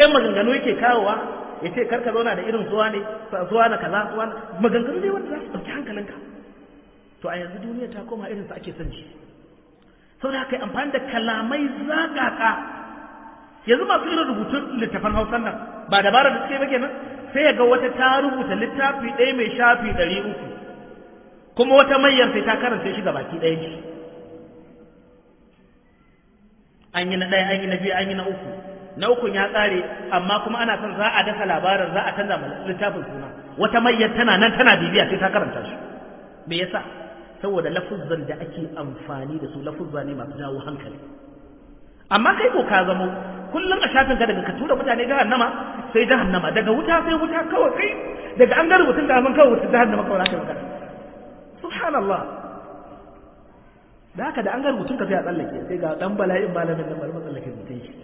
ɗan maganganu yake kawowa ya ce karka zauna da irin zuwa ne zuwa na kaza zuwa maganganu dai wanda za su ɗauki hankalinka to a yanzu duniya ta koma irinsa ake son ji sau da haka amfani da kalamai zagaka yanzu masu irin rubutun littafan hausan nan ba dabarar da suke ba kenan sai ya ga wata ta rubuta littafi ɗaya mai shafi ɗari uku kuma wata mayyar sai ta karanta shi baki ɗaya shi an yi na ɗaya an yi na biyu an yi na uku na ukun ya ƙare amma kuma ana son za a dasa labarin za a canza littafin suna wata mayyar tana nan tana bibiya sai ta karanta shi me yasa saboda lafuzzan da ake amfani da su lafuzza ne masu jawo hankali amma kai ko ka zamo kullum a shafin ka daga ka tura mutane jahannama sai jahannama daga wuta sai wuta kawai kai daga an ga rubutun da kawai wuta jahannama kawai zaka magana subhanallah da haka da an ga rubutun ka sai a tsallake sai ga dan bala'in malamin nan bari mu tsallake rubutun shi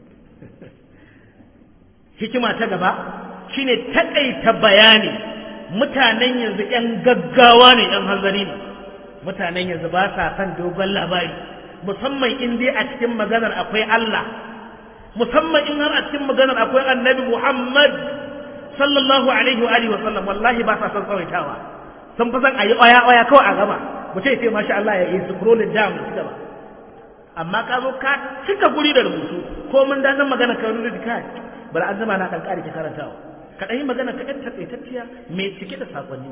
hikima ta gaba shine takaita bayani mutanen yanzu yan gaggawa ne yan hanzari ne mutanen yanzu ba sa son dogon labari musamman in dai a cikin maganar akwai Allah musamman in har a cikin maganar akwai annabi Muhammad sallallahu alaihi wa alihi wa sallam wallahi ba sa son tsawaitawa sun fi son a yi oya oya kawai a gaba mutum ya ce masha Allah ya yi scrolling down ci gaba amma ka zo ka cika guri da rubutu ko mun danin magana ka rubuta kai bari an zama na kan ƙari ki karantawa ka ɗan yi magana ka ɗan taƙaitacciya mai cike da saƙonni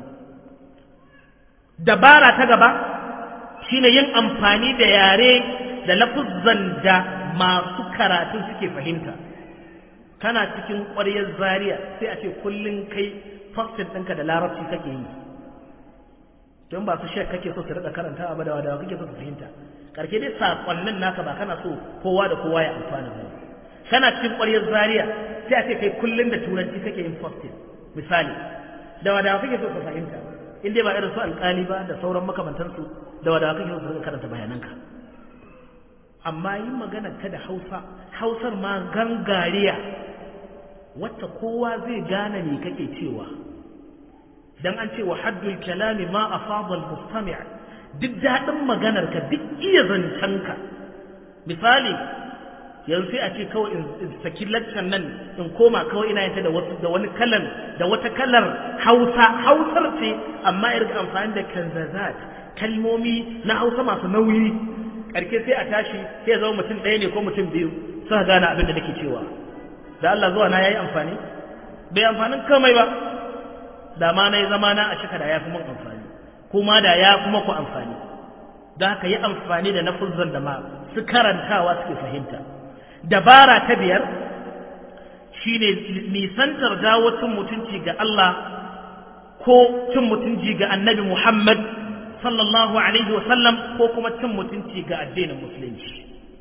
dabara ta gaba shine yin amfani da yare da lafuzzan da masu karatu suke fahimta kana cikin ƙwaryar zaria sai a ce kullum kai fastin ɗinka da larabci kake yi don ba su shek kake so su riƙa karanta ba da wadawa kake so su fahimta ƙarshe dai saƙonnin naka ba kana so kowa da kowa ya amfana ba kana cikin ƙwaryar zaria sai a ce kai kullum da turanci kake yin fastin misali da wadawa kake so su fahimta in dai ba irin su alƙali ba da sauran makamantansu da wadawa kake so su karanta bayananka amma yin magana ta da hausa hausar ma gangariya wacce kowa zai gane me kake cewa dan an ce wa haddul kalami ma afadal mustami' duk daɗin maganar ka duk iya zancenka misali yanzu sai a ce kawai in saki laccan nan in koma kawai ina yanta da wasu da wani kalan da wata kalar hausa hausar ce amma irin amfani da kanzazat kalmomi na hausa masu nauyi karke sai a tashi sai ya zama mutum ɗaya ne ko mutum biyu suka gane abin da nake cewa da Allah zuwa na yayi amfani bai amfanin kamai ba da ma na yi zama na a shika da ya fi mun amfani kuma da ya kuma ku amfani da haka yi amfani da nafuzzan da ma su karantawa suke fahimta dabara ta biyar shine nisantar jawo cin mutunci ga Allah ko cin mutunci ga annabi Muhammad sallallahu alaihi wasallam ko kuma cin mutunci ga addinin musulunci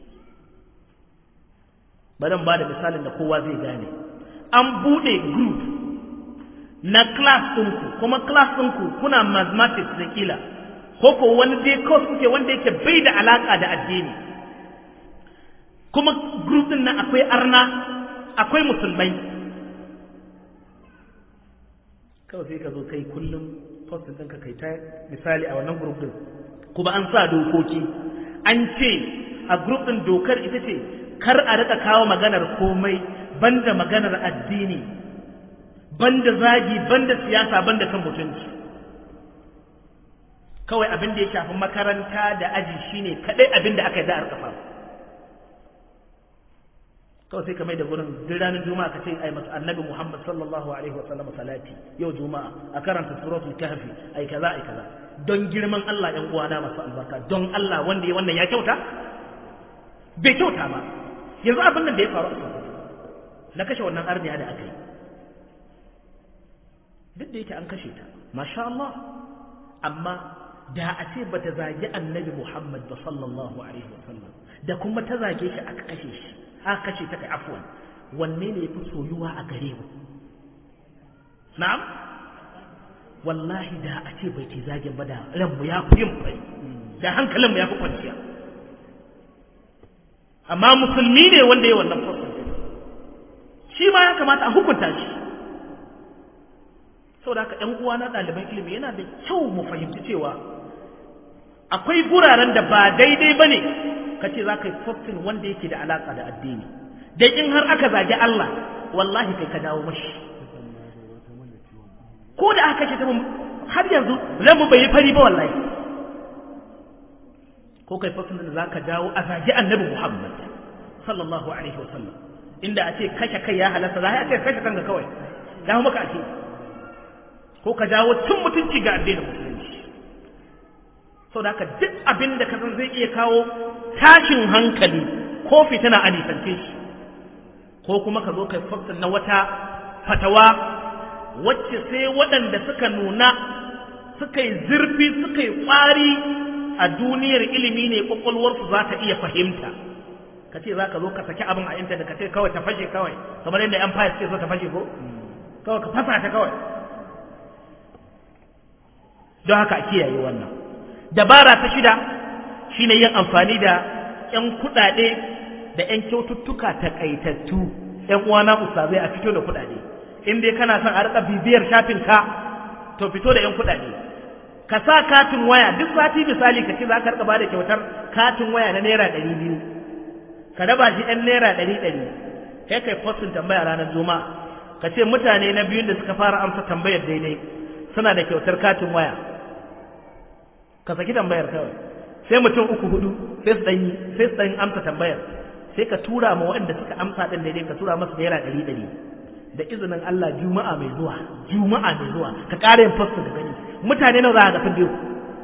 bari ba da misalin da kowa zai gane an buɗe group na class ɗinku kuma class ɗinku kuna mathematics da kila ko ko wani dai course kuke wanda yake bai da alaka da addini kuma group din nan akwai arna akwai musulmai kawai sai ka zo kai kullum postin ɗinka kai ta misali a wannan group din kuma an sa dokoki an ce a group din dokar ita ce kar a rika kawo maganar komai banda maganar addini banda zagi banda siyasa banda kan mutunci kawai abin da ya shafi makaranta da aji shine kadai abin da aka yi da'ar kafa kawai sai ka mai da gurin duk ranar juma'a ka ce ai masu annabi muhammad sallallahu alaihi wa sallam salati yau juma'a a karanta suratul kahfi ai kaza ai kaza don girman Allah yan uwana masu albarka don Allah wanda ya wannan ya kyauta bai kyauta ba yanzu abin nan da ya faru a Sokoto na kashe wannan arniya da aka yi duk da yake an kashe ta masha Allah amma da a ce bata zagi annabi Muhammad ba sallallahu alaihi wasallam da kuma ta zage shi aka kashe shi aka kashe ta kai afwan wanne ne yafi soyuwa a gare mu na'am wallahi da a ce bai ce zagin ba da ranmu ya fi yin bai da hankalinmu ya fi kwanciya amma musulmi ne wanda ya wannan fasar shi ma ya kamata a hukunta shi saboda haka ‘yan uwa na ɗaliban ilimi yana da kyau mu fahimci cewa akwai guraren da ba daidai ba ne ka ce za ka yi postin wanda yake da alaƙa da addini da in har aka zagi Allah wallahi kai ka dawo mashi ko da aka kashe ta har yanzu ranmu bai yi fari ba wallahi ko kai fasin da za ka dawo a zagi annabi muhammad sallallahu alaihi wasallam inda a ce kashe kai ya halatta za a ce kashe kanka kawai ya maka ake ko ka jawo cin mutunci ga addinin musulunci sau da haka duk abin da kasan zai iya kawo tashin hankali ko fitina a nisance shi ko kuma ka zo kai fakta na wata fatawa wacce sai waɗanda suka nuna suka yi zurfi suka yi ƙwari a duniyar ilimi ne ƙwaƙwalwarsu za ta iya fahimta ka ce za ka zo ka saki abin a intanet ka ce kawai ta fashe kawai kamar yadda yan fayar suke so ta fashe ko kawai ka fasa ta kawai don haka a kiyaye wannan dabara ta shida shine yin amfani da yan kuɗaɗe da yan kyaututtuka takaitattu yan uwana ustazai a fito da kuɗaɗe in dai kana son a rika bibiyar shafin ka to fito da yan kuɗaɗe ka sa katin waya duk sati misali ka ce za ka rika bada kyautar katin waya na naira ɗari biyu ka raba shi ɗan naira ɗari ɗari kai kai postin tambaya ranar juma'a ka ce mutane na biyun da suka fara amsa tambayar daidai suna da kyautar katin waya ka saki tambayar kawai sai mutum uku hudu sai su ɗanyi sai su ɗanyi amsa tambayar sai ka tura ma waɗanda suka amsa ɗin daidai ka tura masu naira ɗari ɗari da izinin Allah juma'a mai zuwa juma'a mai zuwa ka ƙara yin fasta da gani mutane nawa za a ga biyu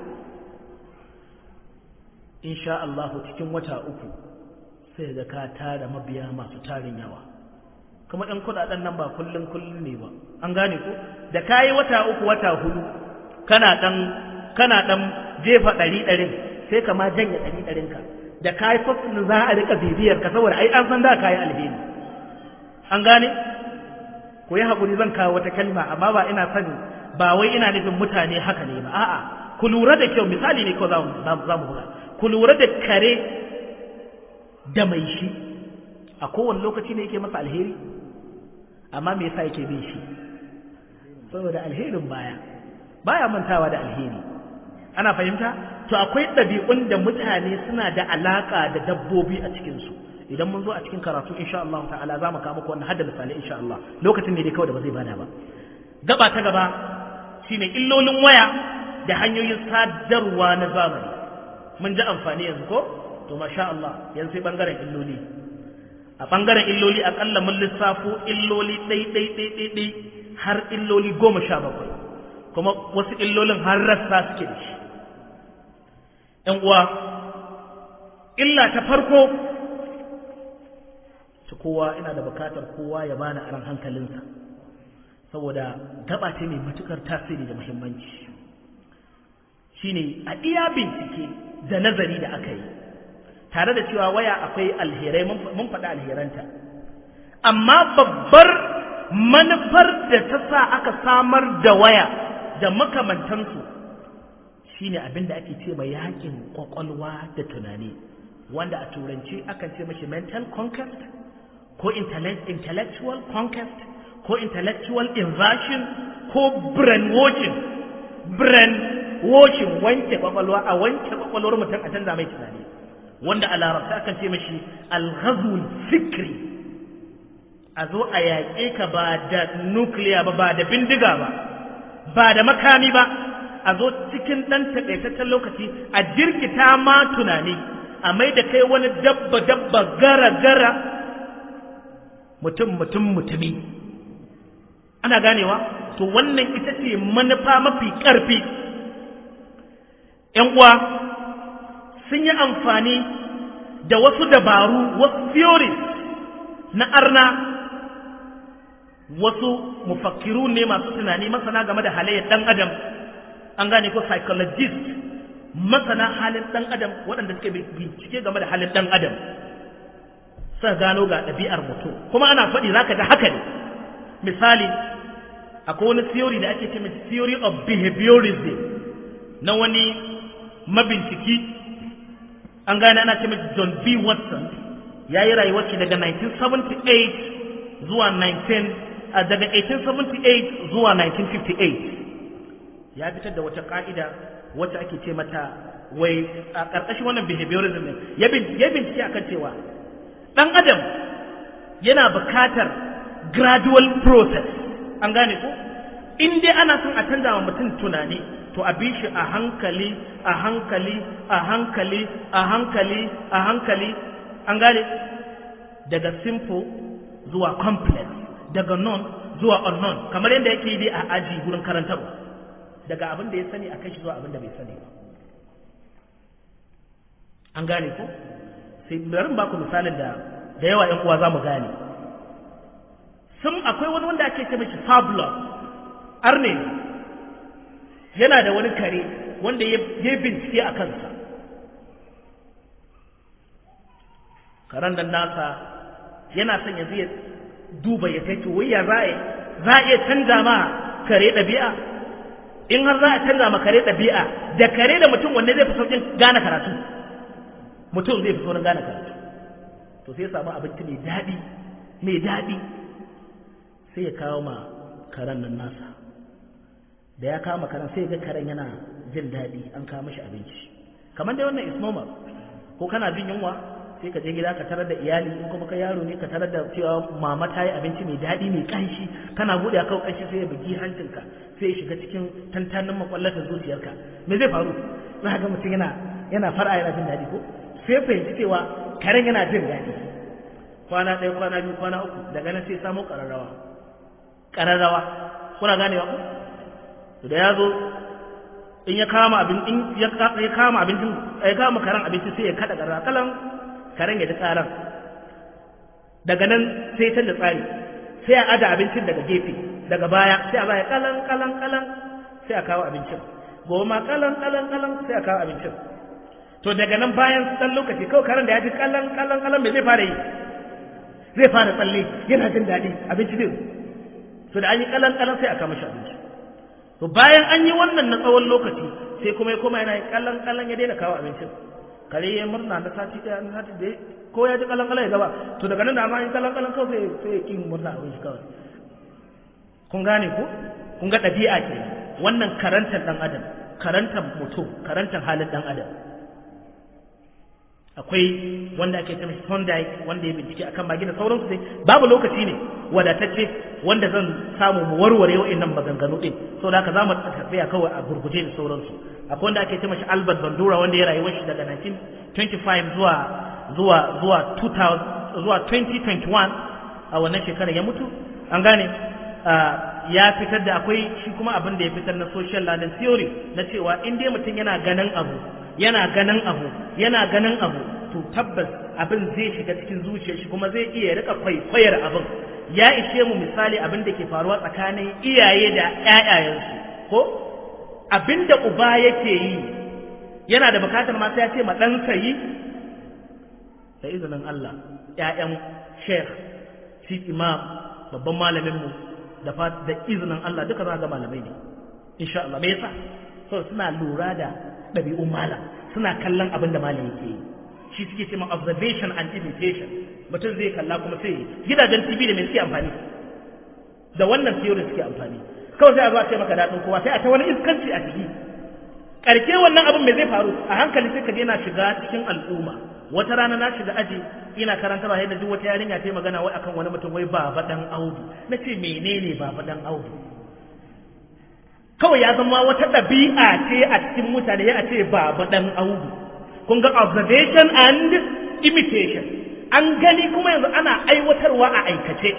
insha Allah cikin wata uku sai ga ka tara mabiya masu tarin yawa kuma ɗan kuɗaɗen nan ba kullum kullum ne ba an gane ko da kayi wata uku wata hudu kana ɗan kana ɗan jefa ɗari ɗarin sai ka ma janye ɗari ɗarin ka da kayi fasin za a rika bibiyar ka saboda ai an san da kayi alheri an gane ku yi haƙuri zan kawo wata kalma amma ba ina son ba wai ina nufin mutane haka ne ba a'a ku lura da kyau misali ne ko za mu buga ku lura da kare da mai shi a kowane lokaci ne yake masa alheri amma me yasa yake bin shi saboda alherin baya baya mantawa da alheri ana fahimta to akwai ɗabi'un da mutane suna da alaka da dabbobi a cikinsu idan mun zo a cikin karatu insha Allah ta'ala za mu kawo muku wannan hadda misali insha Allah lokacin ne dai kawai da ba zai bada ba gaba ta gaba shine illolin waya da hanyoyin sadarwa na zamani mun ji amfani yanzu ko to masha Allah yanzu sai bangaren illoli a bangaren illoli akalla mun lissafo illoli ɗai ɗai ɗai ɗai ɗai har illoli goma sha bakwai kuma wasu illolin har rassa suke da shi ‘yan uwa illa ta farko ta kowa ina da bukatar kowa ya bani aran hankalinsa saboda gaba ce mai matukar tasiri da muhimmanci shine a iya bincike da nazari da aka yi tare da cewa waya akwai alherai mun faɗi alheranta amma babbar manufar da ta sa aka samar da waya da makamantansu shine abin da ake ce mai yakin kwakwalwa da tunani wanda a turanci akan ce mashi mental conquest ko intellectual conquest ko intellectual inversion ko brainwashing brainwashing wanke kwakwalwa a wanke kwakwalwar mutum a canza mai tunani wanda a larabta akan ce mashi alghazul fikri a zo a yaƙe ka ba da nukiliya ba ba da bindiga ba ba da makami ba a zo cikin ɗan taƙaitaccen lokaci a jirkita ma tunani a mai da kai wani dabba dabba gara gara mutum mutum mutumi ana ganewa to wannan ita ce manufa mafi ƙarfi ‘yan uwa sun yi amfani da wasu dabaru wasu theories na arna wasu mufakkiru ne masu tunani masana game da halayyar ɗan adam an gane ko psychologist masana halin ɗan adam waɗanda suke bincike game da halin ɗan adam suka gano ga ɗabi'ar mutum kuma ana faɗi zaka ga haka ne misali akwai wani theory da ake ce mai theory of behaviorism na wani mabinciki an gane ana ce mai John B. Watson ya yi rayuwar shi daga 1978 zuwa 19 daga 1878 zuwa 1958 ya fitar da wata ka'ida wacce ake ce mata wai a ƙarƙashin wannan behaviorism ne ya bincike akan cewa ɗan adam yana buƙatar gradual process an gane ko in dai ana son a canza wa mutum tunani to a bi shi a hankali a hankali a hankali a hankali a hankali an gane daga simple zuwa complex daga non zuwa unknown kamar yadda yake yi a aji gurin karantarwa daga abin da ya sani a kai shi zuwa abin da bai sani ba an gane ko sai bari ba ku misalin da da yawa ƴan uwa za mu gane sun akwai wani wanda ake ce mishi fabulous arne yana da wani kare wanda ya bincike a kansa karen nan nasa yana son ya zai duba ya kai wai ya za za a iya canza ma kare ɗabi'a in har za a canza ma kare ɗabi'a da kare da mutum wanne zai fi sauƙin gane karatu mutum zai fi saurin gane karatu to sai ya samu abinci mai daɗi mai daɗi sai ya kawo ma karen nan nasa da ya kawo ma karen sai ga karen yana jin daɗi an kawo mashi abinci kamar dai wannan is normal ko kana jin yunwa sai ka je gida ka tarar da iyali in kuma ka yaro ne ka tarar da cewa mama ta yi abinci mai daɗi mai ƙanshi kana buɗe kawo ƙanshi sai ya bugi hancinka sai ya shiga cikin tantanin makwallatar zuciyarka me zai faru za ga mutum yana yana fara yana jin daɗi ko sai fahimci cewa karen yana jin daɗi kwana ɗaya kwana biyu kwana uku daga nan sai samu ƙararrawa ƙararrawa kuna ganewa ko da ya zo in ya kama abin in ya kama abincin ya kama karen abinci sai ya kada ƙararrawa kalan karen ya ji tsaron daga nan sai canza tsari sai a ada abincin daga gefe daga baya sai a baya kalan kalan kalan sai a kawo abincin gobe ma kalan kalan kalan sai a kawo abincin to daga nan bayan dan lokaci kawai karen da ya ji kalan kalan kalan me zai fara yi zai fara tsalle yana jin daɗi abinci zai to da an yi kalan kalan sai a kawo mashi abinci to bayan an yi wannan na tsawon lokaci sai kuma ya koma yana yi kalan kalan ya daina kawo abincin kare ya murna na sati ɗaya na sati da ko ya ji kalan kalan ya gaba to daga nan da ma yin kalan kalan kawai sai sai ya kin murna abin shi kawai kun gane ko kun ga ɗabi'a ke wannan karantar ɗan adam karantar mutum karantar halin ɗan adam akwai wanda ake cewa Thorndike wanda ya bincike akan magi da sauransu dai babu lokaci ne wadatacce wanda zan samu mu warware wa'annan maganganu din saboda haka zamu tafiya kawai a gurguje da sauransu akwai wanda ake cewa Albert Bandura wanda ya rayuwar shi daga 1925 zuwa zuwa zuwa 2000 zuwa 2021 a wannan shekarar ya mutu an gane ya fitar da akwai shi kuma abin da ya fitar na social learning theory na cewa in dai mutum yana ganin abu yana ganin abu yana ganin abu to tabbas abin zai shiga cikin zuciyar shi kuma zai iya rika kwaikwayar abin ya ishe mu misali abin da ke faruwa tsakanin iyaye da ƴaƴayensu ko abin da uba yake yi yana da bukatar ma sai ya ce ma ɗansa yi da izinin Allah ƴaƴan sheikh chief imam babban malaminmu da da izinin Allah duka za ga malamai ne insha Allah me yasa so suna lura da ɗabi'un malam suna kallon abin da malam yake yi shi suke cewa observation and imitation mutum zai kalla kuma sai gidajen TV da me suke amfani da wannan theory suke amfani kawai sai a zo a ce maka daɗin kowa sai a ta wani iskanci a ciki karke wannan abin me zai faru a hankali sai ka je na shiga cikin al'umma wata rana na shiga aji ina karanta ba yadda duk wata yarinya ta yi magana wai akan wani mutum wai baba dan audu na ce menene baba dan audu kawai ya zama wata ɗabi'a ce a cikin mutane ya ce baba dan audu kun ga observation and imitation an gani kuma yanzu ana aiwatarwa a aikace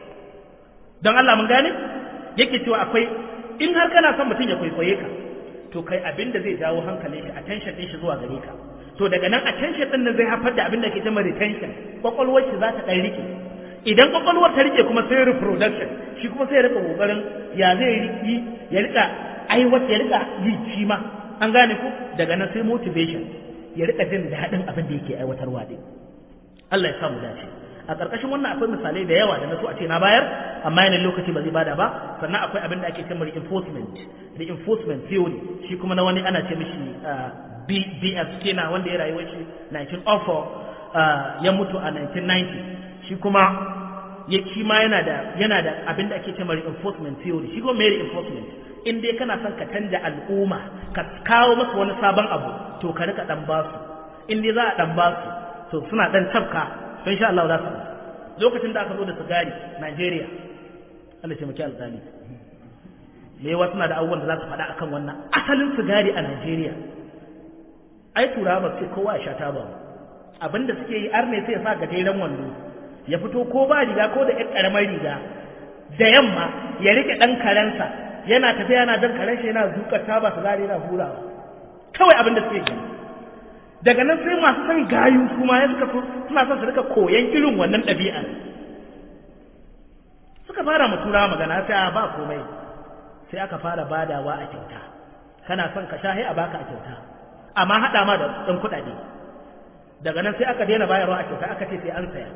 don Allah mun gane yake cewa akwai in har kana son mutum ya kwaikwaye ka to kai abin da zai jawo hankalin shi attention din shi zuwa gare ka to daga nan attention din nan zai haifar da abin da ke cewa retention kwakwalwar shi za ta dan rike idan kwakwalwar ta rike kuma sai reproduction shi kuma sai ya rika kokarin ya zai yi ya rika aiwata ya rika yi shi ma an gane ku daga nan sai motivation ya rika jin daɗin abin da yake aiwatarwa din Allah ya samu dace a ƙarƙashin wannan akwai misalai da yawa da na so a ce na bayar amma yanayin lokaci ba zai bada ba sannan akwai abin da ake cewa reinforcement reinforcement theory shi kuma na wani ana ce mishi BF Skinner wanda ya rayuwar shi 1904 ya mutu a 1990 shi kuma ya shi ma yana da yana da abin da ake cewa reinforcement theory shi kuma me reinforcement in dai kana son ka canja al'umma ka kawo masa wani sabon abu to ka rika dan basu in dai za a dan basu to suna dan tafka to insha Allah za su lokacin da aka zo da sigari Najeriya Allah ce muke alƙali me wasu na da abubuwan da za su faɗa akan wannan asalin sigari a Najeriya ai turawa ba sai kowa ya sha taba ba abinda suke yi arne sai ya sa gajeren wando ya fito ko ba riga ko da ƴan ƙaramar riga da yamma ya rike ɗan karensa yana tafiya yana jan karen shi yana zuƙar taba sigari yana hurawa kawai abin da suke gani daga nan sai masu son gayu kuma ya suka so suna son su rika koyan irin wannan ɗabi'a suka fara mu turawa magana sai a ba komai sai aka fara badawa a kyauta kana son ka sha a baka a kyauta amma haɗa ma da ɗan kuɗaɗe daga nan sai aka daina bayarwa a kyauta aka ce sai an saya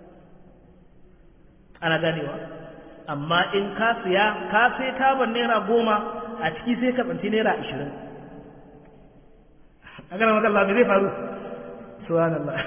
ana ganewa amma in ka siya ka sai taban naira goma a ciki sai ka tsanci naira ashirin a gana makalla me zai faru subhanallah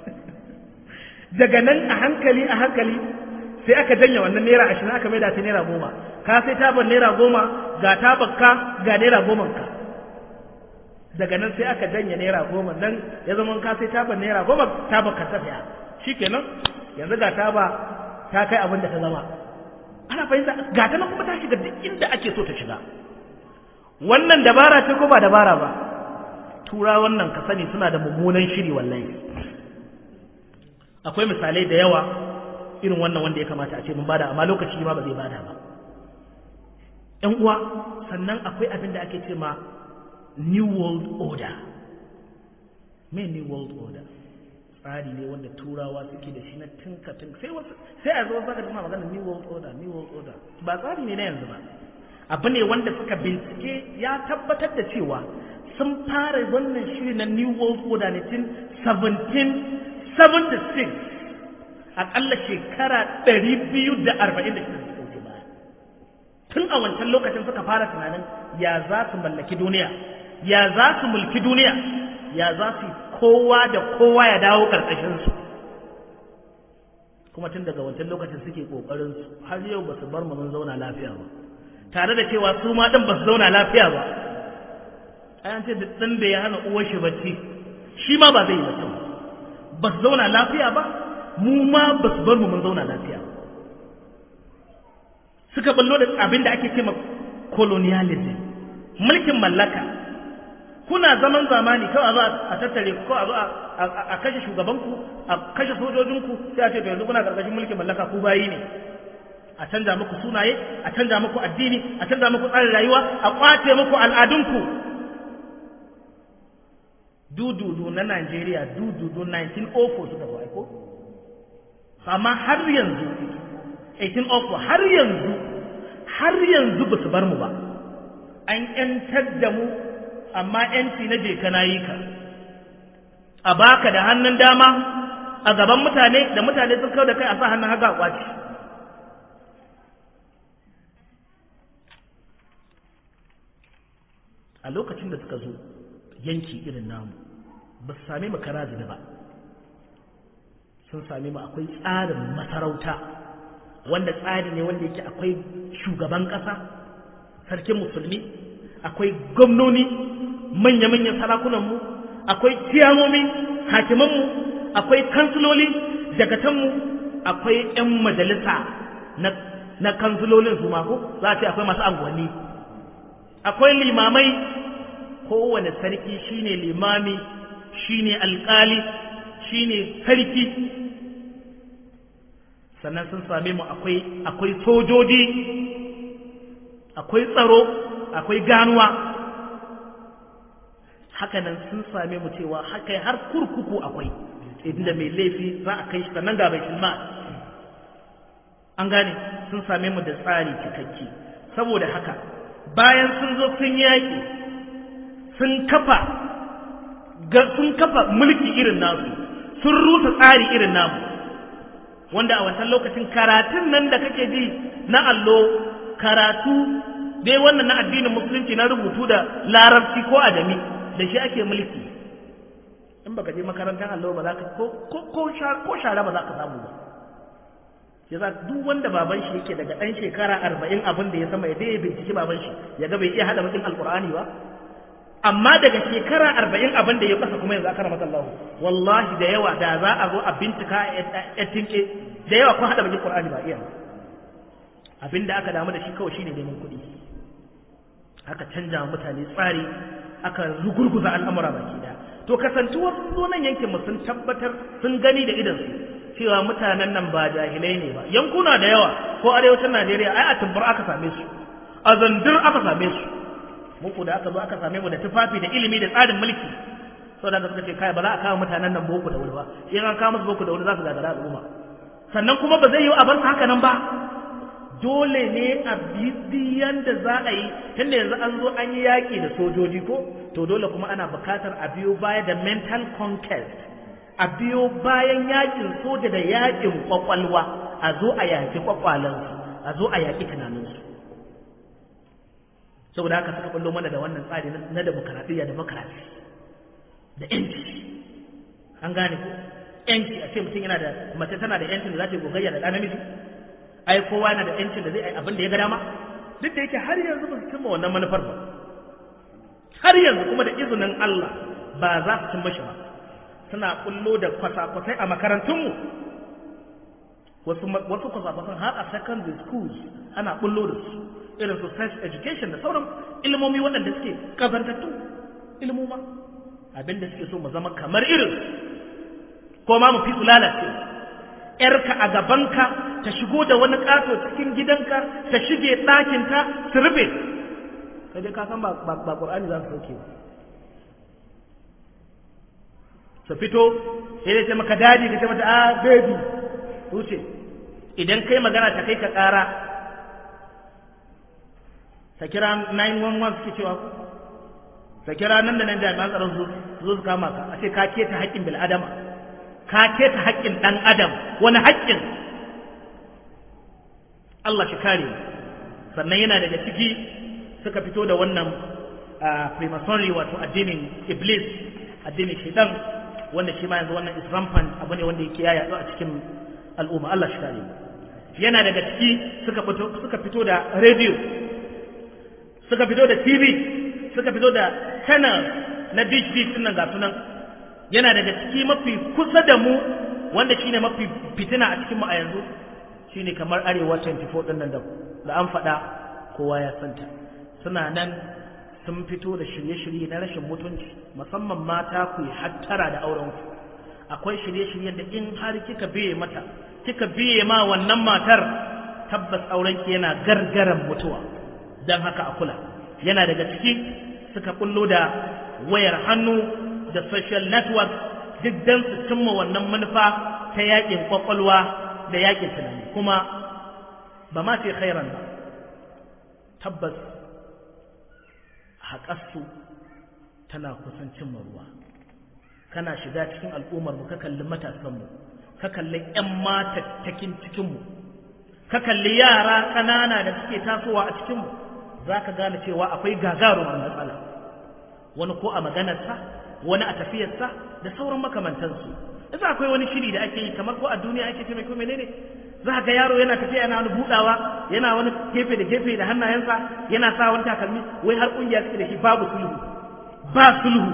daga nan a hankali a hankali sai aka janya wannan naira ashirin aka mai da ta naira goma ka sai taban naira goma ga tabanka ga naira goman ka daga nan sai aka janya naira goma nan ya zama ka sai taban naira goma taban ka ta saya shikenan yanzu ga taba ta kai abin da ta zama ana fahimta ga ta nan kuma ta shiga duk inda ake so ta shiga wannan dabara ce ko ba dabara ba tura wannan ka sani suna da mummunan shiri wallahi akwai misalai da yawa irin wannan wanda ya kamata a ce mun bada amma lokaci ma ba zai bada ba ƴan uwa sannan akwai abin da ake ce ma new world order me new world order tsari ne wanda turawa suke da shi na tinka tinka sai wasu sai a zo saka tana magana new world order new world order ba tsari ne na yanzu ba abu ne wanda suka bincike ya tabbatar da cewa sun fara wannan shiri na new world order ne tun 1776 akalla shekara 246 da suka wuce baya tun a wancan lokacin suka fara tunanin ya za su mallaki duniya ya za su mulki duniya ya za su kowa da kowa ya dawo ƙarƙashinsu kuma tun daga wancan lokacin suke ƙoƙarin su har yau ba su bar mu mun zauna lafiya ba tare da cewa su ma ɗin ba su zauna lafiya ba an ce duk ɗan da ya hana uwar shi bacci shi ma ba zai yi bacci ba ba su zauna lafiya ba mu ma ba su bar mu mun zauna lafiya ba suka ballo da abin da ake ce ma colonialism mulkin mallaka kuna zaman zamani kawai a zo a tattare ku a zo a kashe shugabanku a kashe sojojinku sai a ce to yanzu kuna karkashin mulkin mallaka ku bayi ne a canza muku sunaye a canza muku addini a canza muku tsarin rayuwa a kwace muku al'adunku dududu na Najeriya dududu 1904 suka zo aiko amma har yanzu 1804 har yanzu har yanzu ba su bar mu ba an yantar da mu amma yanci na je kana yi ka a baka da hannun dama a gaban mutane da mutane sun kawo da kai a sa hannun haka kwaci a lokacin da suka zo yanki irin namu ba su same mu kara da ba sun same mu akwai tsarin masarauta wanda tsari ne wanda yake akwai shugaban ƙasa sarkin musulmi akwai gwamnoni manya-manyan sarakunanmu akwai ciyamomi hakimanmu akwai kansiloli dagatanmu akwai 'yan majalisa na, na kansilolin su mako za a ce akwai masu anguwanni akwai limamai kowane sarki shine limami shine alkali shine sarki sannan sun same mu akwai akwai sojoji akwai tsaro akwai ganuwa hakanan sun same mu cewa haka har kurkuku akwai inda mai laifi za a kai shi sannan ga bai shilma an gane sun same mu da tsari cikakke saboda haka bayan sun zo sun yaƙi sun kafa sun kafa mulki irin nasu sun rusa tsari irin namu wanda a wancan lokacin karatun nan da kake ji na allo karatu dai wannan na addinin musulunci na rubutu da larabci ko adami da shi ake mulki in baka je makarantar allo ba za ka ko ko shara ba za ka samu ba yasa duk wanda baban shi yake daga ɗan shekara arba'in abin da ya sama ya dai ya binciki baban shi ya ga bai iya haɗa bakin alkur'ani ba amma daga shekara arba'in abin da ya kasa kuma yanzu aka ramata Allah wallahi da yawa da za a zo a bincika a tinke da yawa kun haɗa bakin Qur'ani ba iya abin da aka damu da shi kawai shine neman kuɗi aka canja mutane tsari aka rugurguza al'amura baki da to kasantuwar sunan yankin mu sun tabbatar sun gani da idan su cewa mutanen nan ba jahilai ne ba yankuna da yawa ko arewacin Najeriya ai a tumbar aka same su a zandir aka same su muku da aka zo aka same mu da tufafi da ilimi da tsarin mulki sau da suka ce kai ba za a kawo mutanen nan boko da wuri ba in an kawo musu boko da wuri za su gagara al'umma sannan kuma ba zai yi a bar haka nan ba dole ne a bidiyan da za a yi tunda yanzu an zo an yi yaƙi da sojoji ko to dole kuma ana buƙatar a biyo baya da mental conquest a biyo bayan yaƙin soja da yaƙin kwakwalwa a zo a yaƙi kwakwalansu a zo a yaƙi tunaninsu saboda haka suka ballo mana da wannan tsari na demokaradiyya demokarasi da yanci an gane ko yanci a ce mutum yana da mace tana da yancin da za ta yi gogayya da ɗan namiji ai kowa yana da yancin da zai yi abin da ya ga dama duk da yake har yanzu ba su cimma wannan manufar ba har yanzu kuma da izinin Allah ba za su cimma shi ba suna kullo da kwasa-kwasai a makarantunmu wasu wasu kwasa-kwasan har a secondary schools ana kullo da su irin su sex education da sauran ilmomi waɗanda suke kazantattu ilmoma abinda suke so mu zama kamar irin ko ma mu fi su lalace ‘yarka a gabanka ta shigo da wani ƙato cikin gidanka ta shige ɗakinta su rufe kai dai ka san ba ƙur'ani za su sauke ba su fito sai dai ce maka daji ka ce mata a baby wuce idan kai magana ta kai ka ƙara ta kira 911 suke cewa ta kira nan da nan jami'an tsaron su zo su kama ka a ce ka keta haƙƙin bil'adama ka keta haƙƙin ɗan adam wani haƙƙin Allah shi kare sannan yana daga ciki suka fito da wannan freemasonry wato addinin iblis addinin shaitan wanda shi ma yanzu wannan is rampant abu ne wanda yake yaya a cikin al'umma Allah shi kare yana daga ciki suka fito suka fito da radio suka fito da TV suka fito da channel na dish dish nan ga sunan yana daga ciki mafi kusa da mu wanda shine mafi fitina a cikin mu a yanzu shine kamar arewa 24 din nan da an faɗa kowa ya santa suna nan sun fito da shirye-shirye na rashin mutunci musamman mata ku yi hattara da auren ku akwai shirye-shiryen da in har kika biye mata kika biye ma wannan matar tabbas aurenki yana gargaran mutuwa don haka a kula yana daga ciki suka kullo da wayar hannu da social network duk don su cimma wannan manufa ta yakin kwakwalwa da yakin tunani kuma ba ma ce khairan ba tabbas haƙarsu tana kusan cimma ruwa kana shiga cikin al'ummarmu ka kalli matasanmu ka kalli 'yan matattakin cikinmu ka kalli yara ƙanana da suke tasowa a cikinmu za ka gane cewa akwai gagarumar matsala wani ko a maganarsa wani a tafiyarsa da sauran makamantansu isa akwai wani shiri da ake yi kamar ko a duniya ake ce mai ko menene za ga yaro yana tafiya yana wani budawa yana wani gefe da gefe da hannayensa yana sa wani takalmi wai har kungiya suke da shi babu sulhu ba sulhu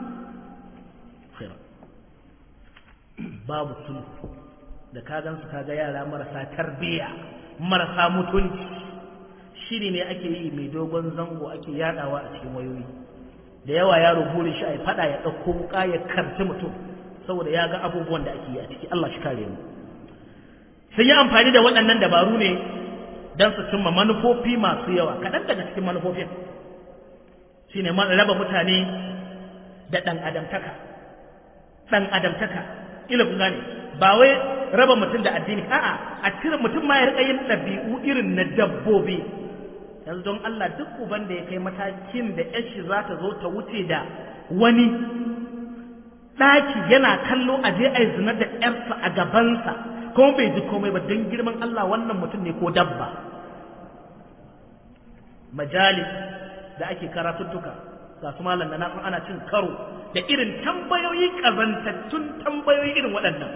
babu sulhu da ka gansu kaga yara marasa tarbiyya marasa mutunci shiri ne ake yi mai dogon zango ake yadawa a cikin wayoyi da yawa yaro burin shi a fada ya ɗauko wuka ya karci mutum saboda ya ga abubuwan da ake yi a ciki Allah shi kare mu sun yi amfani da waɗannan dabaru ne don su cimma manufofi masu yawa kaɗan daga cikin manufofin shi ne raba mutane da ɗan adamtaka ɗan adamtaka ila kun gane ba wai raba mutum da addini a'a a cire mutum ma ya riƙa yin ɗabi'u irin na dabbobi yanzu don Allah duk uban da ya kai matakin da yashi za ta zo ta wuce da wani ɗaki yana kallo a je a yi zina da ƴarsa a gabansa kuma bai ji komai ba don girman Allah wannan mutum ne ko dabba majalis da ake karatuttuka ga su malam da na ana cin karo da irin tambayoyi kazantattun tambayoyi irin waɗannan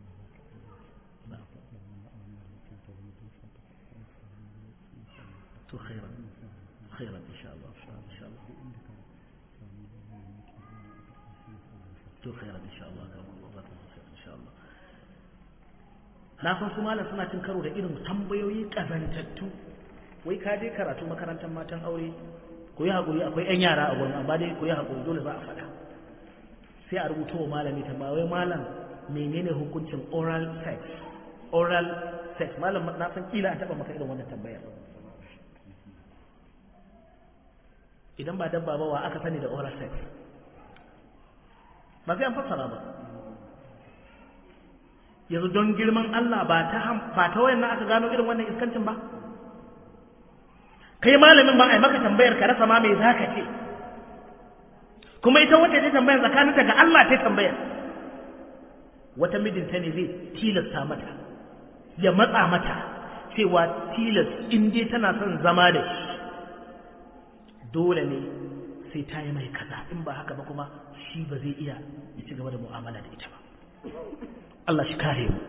to to khairan khairan insha Allah insha Allah to khairan insha Allah ga Allah za ta insha Allah na san su malam suna cin karo da irin tambayoyi kazantattu wai ka je karatu makarantar matan aure ku yi haƙuri akwai 'yan yara a gurin amma dai ku yi haƙuri dole za a faɗa sai a rubuta wa malami tambaya wai malam menene hukuncin oral sex oral sex malam na san kila a taɓa maka irin wannan tambayar idan ba dabba ba wa aka sani da oral sex ba sai an fassara ba yanzu don girman Allah ba ta ba ta wayan aka gano irin wannan iskancin ba kai malamin ba a yi maka tambayar ka rasa ma mai zaka ce kuma ita wacce ta tambayar tsakaninta ga Allah ta tambayar wata mijinta ne zai tilasta mata ya matsa mata cewa tilas in dai tana son zama da shi dole ne sai ta yi mai kaza in ba haka ba kuma shi ba zai iya ya ci gaba da mu'amala da ita ba Allah shi kare mu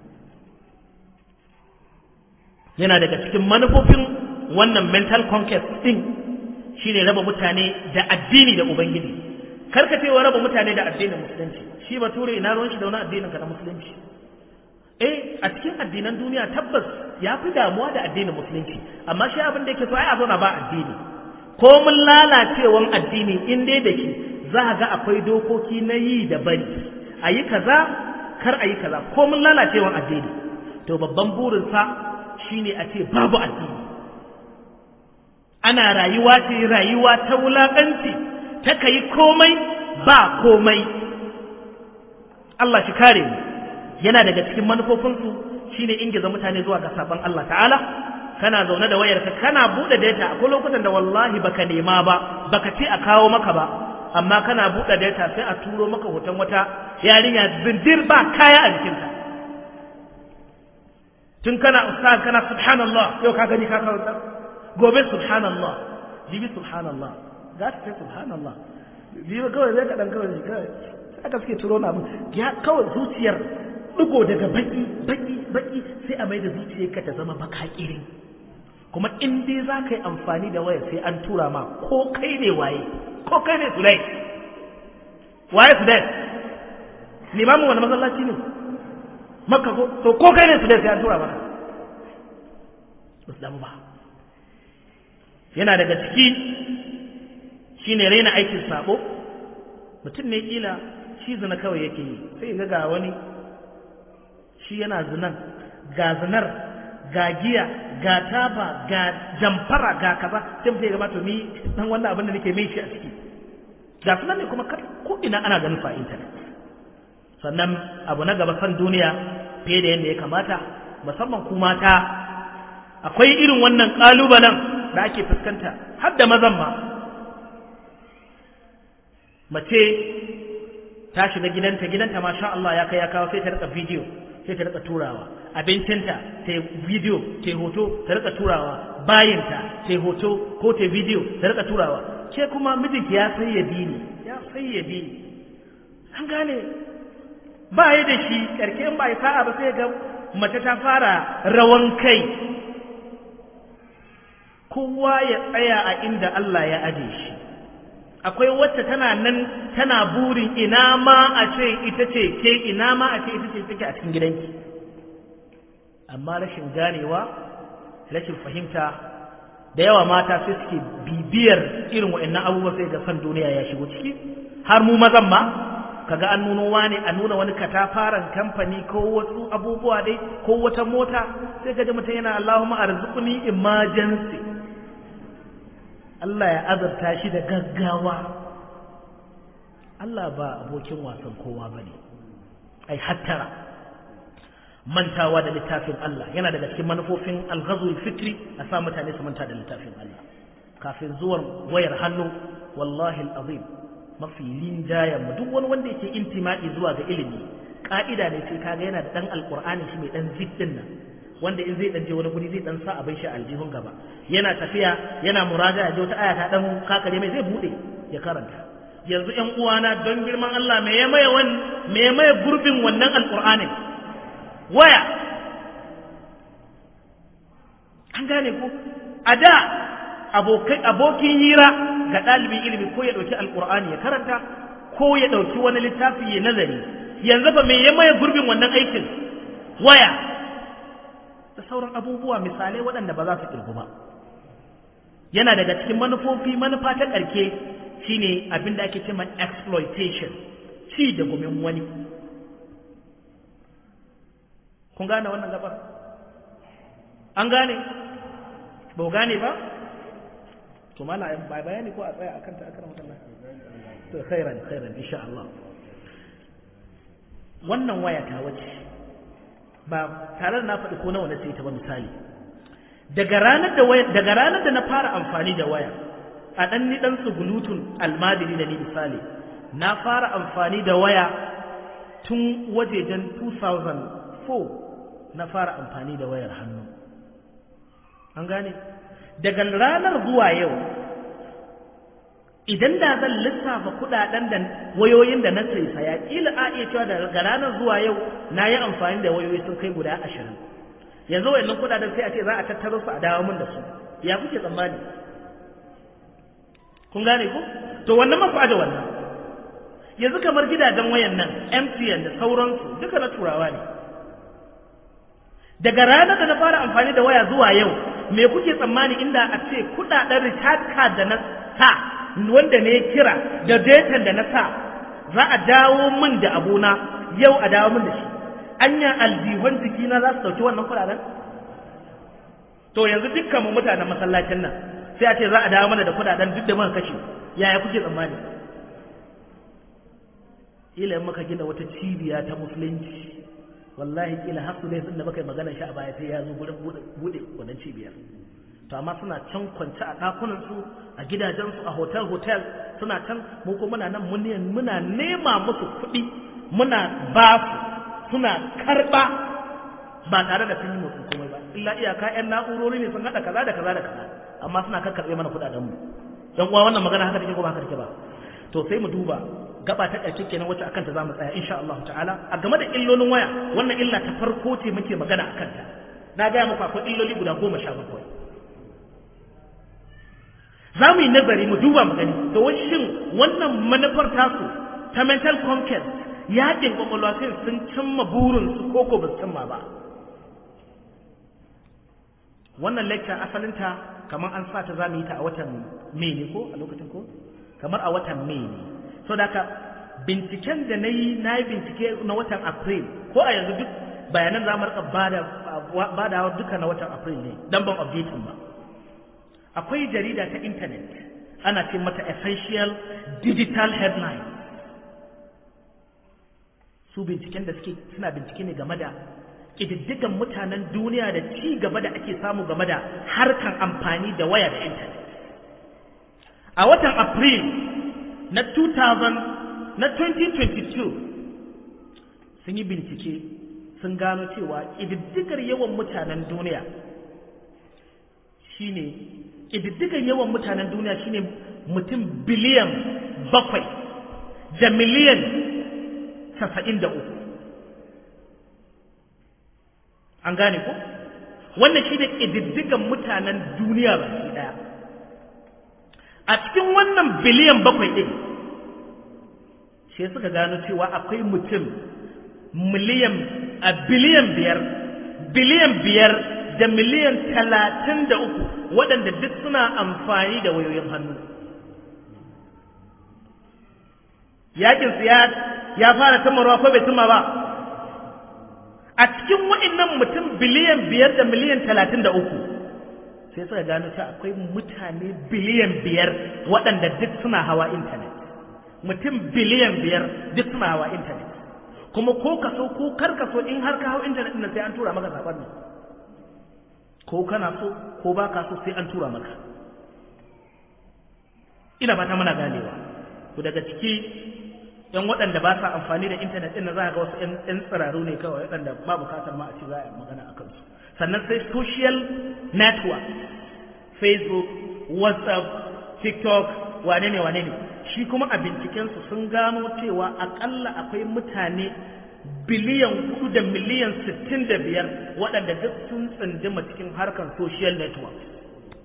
yana daga cikin manufofin wannan mental conquest din shine raba mutane da addini da ubangiji karka cewa raba mutane da addinin musulunci shi bature ina ruwan shi da wani addinin ka na musulunci eh a cikin addinan duniya tabbas ya fi damuwa da addinin musulunci amma shi abin da yake so ai a zauna ba addini ko mun lalacewan addini in dai da shi za ga akwai dokoki na yi da bari a yi kaza kar a yi kaza ko mun lalacewan addini to babban burinsa shine a ce babu addini ana rayuwa ce rayuwa ta wulaƙanci ta ka yi komai ba komai Allah shi kare mu yana daga cikin manufofinsu shine ingiza mutane zuwa ga sabon Allah ta'ala kana zaune da wayarka kana buɗe data akwai lokutan da wallahi baka nema ba baka ce a kawo maka ba amma kana buɗe data sai a turo maka hoton wata yarinya zindir ba kaya a jikinta tun kana ustaz kana subhanallah yau ka gani ka kawo gobe subhanallah jibi subhanallah za ta ce subhanallah jibi kawai zai kaɗan kawai ne kawai aka suke turo na ya kawai zuciyar ɗigo daga baki baki baki sai a mai da zuciyarka ta zama baka irin kuma in dai za ka yi amfani da wayar sai an tura ma ko kai ne waye ko kai ne sulai waye sulai limamin wani masallaci ne makka ko to ko kai ne sulai sai an tura maka ba su damu ba yana daga ciki shine raina aikin sabo mutum ne kila shi zina kawai yake yi sai ga ga wani shi yana zinan ga zinar ga giya ga taba ga jamfara ga kaza sai mutum ya gaba to ni dan wannan abin da nake mai shi a ciki ga sunan ne kuma ko ina ana ganin fa internet sannan abu na gaba san duniya fiye da yadda ya kamata musamman ku mata akwai irin wannan kalubalen da ake fuskanta har da mazan ma mace ta shiga gidanta gidanta masha Allah ya kai ya kawo sai ta rika bidiyo sai ta rika turawa abincinta ta yi bidiyo ta yi hoto ta rika turawa bayinta ta yi hoto ko ta yi bidiyo ta rika turawa ke kuma mijinki ya sayyadi ne ya sayyadi ne an gane ba ya da shi karke in ba ya sa'a ba sai ga mace ta fara rawan kai kowa ya tsaya a inda Allah ya aje shi akwai wacce tana nan tana burin ina ma a ce ita ce ke ina ma a ce ita ce take a cikin gidanki amma rashin ganewa rashin fahimta da yawa mata sai suke bibiyar irin waɗannan abubuwa sai ga san duniya ya shigo ciki har mu mazan ma kaga an nuno wani a nuna wani katafaren kamfani ko wasu abubuwa dai ko wata mota sai ka ji mutum yana Allahumma arzuqni emergency Allah ya azurta shi da gaggawa Allah ba abokin wasan kowa bane ai hattara mantawa da littafin Allah yana daga cikin manufofin alghazul fitri a sa mutane su manta da littafin Allah kafin zuwan wayar hannu wallahi alazim mafi linjayen mu duk wani wanda yake intima'i zuwa ga ilimi ka'ida ne sai kaga yana da dan alqur'ani shi mai dan ziddin nan wanda in zai dan je wani guri zai dan sa abin shi aljihun gaba yana tafiya yana muraja ya je wata aya ta dan kakare mai zai bude ya karanta yanzu ƴan uwana don girman Allah me ya maye wan me ya maye gurbin wannan alqur'anin waya an gane ko a da abokin hira ga ɗalibin ilimi ko ya ɗauki alƙur'ani ya karanta ko ya ɗauki wani littafi ya nazari yanzu ba mai ya maye gurbin wannan aikin waya da sauran abubuwa misalai waɗanda ba za su ƙirgu ba yana daga cikin manufofi manufa ta ƙarke shine abin da ake cewa exploitation ci da gumin wani kun gane wannan gabar an gane ba gane ba to mala ba bayani ko a tsaya akan ta akan wannan to khairan khairan insha Allah wannan waya ta wace ba tare da na faɗi ko nawa na sai ta ba misali daga ranar da waya daga ranar da na fara amfani da waya a dan ni dan tsugulutun almadiri da ni misali na fara amfani da waya tun wajejen 2004 na fara amfani da wayar hannu an gane daga ranar zuwa yau idan da zan lissafa kudaden da wayoyin da na sai saya kila a iya cewa daga ranar zuwa yau na yi amfani da wayoyi sun kai guda ashirin yanzu wayannan kudaden sai a ce za a tattaro su a dawo min da su ya kuke tsammani kun gane ku to wannan mafi da wannan yanzu kamar gidajen wayan nan MTN da sauransu duka na turawa ne daga ranar da na fara amfani da waya zuwa yau me kuke tsammani inda a ce kudaden recharge card da na sa wanda ne kira da data da na sa za a dawo min da abuna yau a dawo min da shi anya aljihun jikina za su dauki wannan kudaden to yanzu dukkan mu mutanen masallacin nan sai a ce za a dawo mana da kudaden duk da muka kashe yaya kuke tsammani ila muka gina wata cibiya ta musulunci wallahi kila har su ne sun da muka yi magana shi a baya sai ya zo gurin bude wannan cibiyar to amma suna can kwance a ɗakunan su a gidajen su a hotel hotel suna can mu ko muna nan muna nema musu kuɗi muna ba su suna karɓa ba tare da sun yi musu komai ba illa iyaka ƴan na'urori ne sun haɗa kaza da kaza da kaza amma suna karkarɓe mana kuɗaɗen mu dan uwa wannan magana haka take ko ba haka take ba to sai mu duba gaba ta ƙarshe kenan wacce akan ta zamu tsaya insha Allah ta'ala a game da illolin waya wannan illa ta farko ce muke magana akan ta na ga muku akwai illoli guda goma sha bakwai za mu yi nazari mu duba mu gani to shin wannan manufar tasu ta mental conquest yakin kwakwalwa sai sun cimma burinsu ko ko ba su cimma ba wannan lecture asalinta kamar an sa ta za mu yi ta a watan mai ne ko a lokacin ko kamar a watan mai ne so da haka binciken da na yi na yi bincike na watan april ko a yanzu duk bayanan za mu rika bada duka na watan april ne dan ban updating ba akwai jarida ta intanet ana ce mata essential digital headline su binciken da suke suna bincike ne game da ƙididdigan mutanen duniya da ci gaba da ake samu game da harkan amfani da waya da intanet a watan april na 2000 na 2022 sun yi bincike sun gano cewa ƙididdigar yawan mutanen duniya shine ƙididdigar yawan mutanen duniya shine mutum biliyan bakwai da miliyan casa'in da uku an gane ko wannan shi ne ƙididdigan mutanen duniya baki ɗaya a cikin wannan biliyan bakwai ɗin sai suka gano cewa akwai mutum miliyan a biliyan biyar biliyan biyar da miliyan talatin da uku waɗanda duk suna amfani da wayoyin hannu yakinsu ya fara tumarwa ko bai tuma ba a cikin waɗannan mutum biliyan biyar da miliyan talatin da uku sai suka gano cewa akwai mutane biliyan biyar waɗanda duk suna hawa intanet mutum biliyan biyar duk suna hawa intanet kuma ko ka so ko kar ka so in har ka hau intanet ɗin sai an tura maka saƙon nan ko kana so ko ba ka so sai an tura maka ina ba ta muna ganewa to daga ciki yan waɗanda ba sa amfani da intanet ɗin na za ga wasu yan tsiraru ne kawai waɗanda ba bukatar ma a ci za a yi magana a kansu sannan sai social network facebook whatsapp tiktok wane ne wane ne shi kuma a bincikensu sun gano cewa akalla akwai mutane biliyan hudu da miliyan sittin da biyar waɗanda duk sun tsindima cikin harkar social network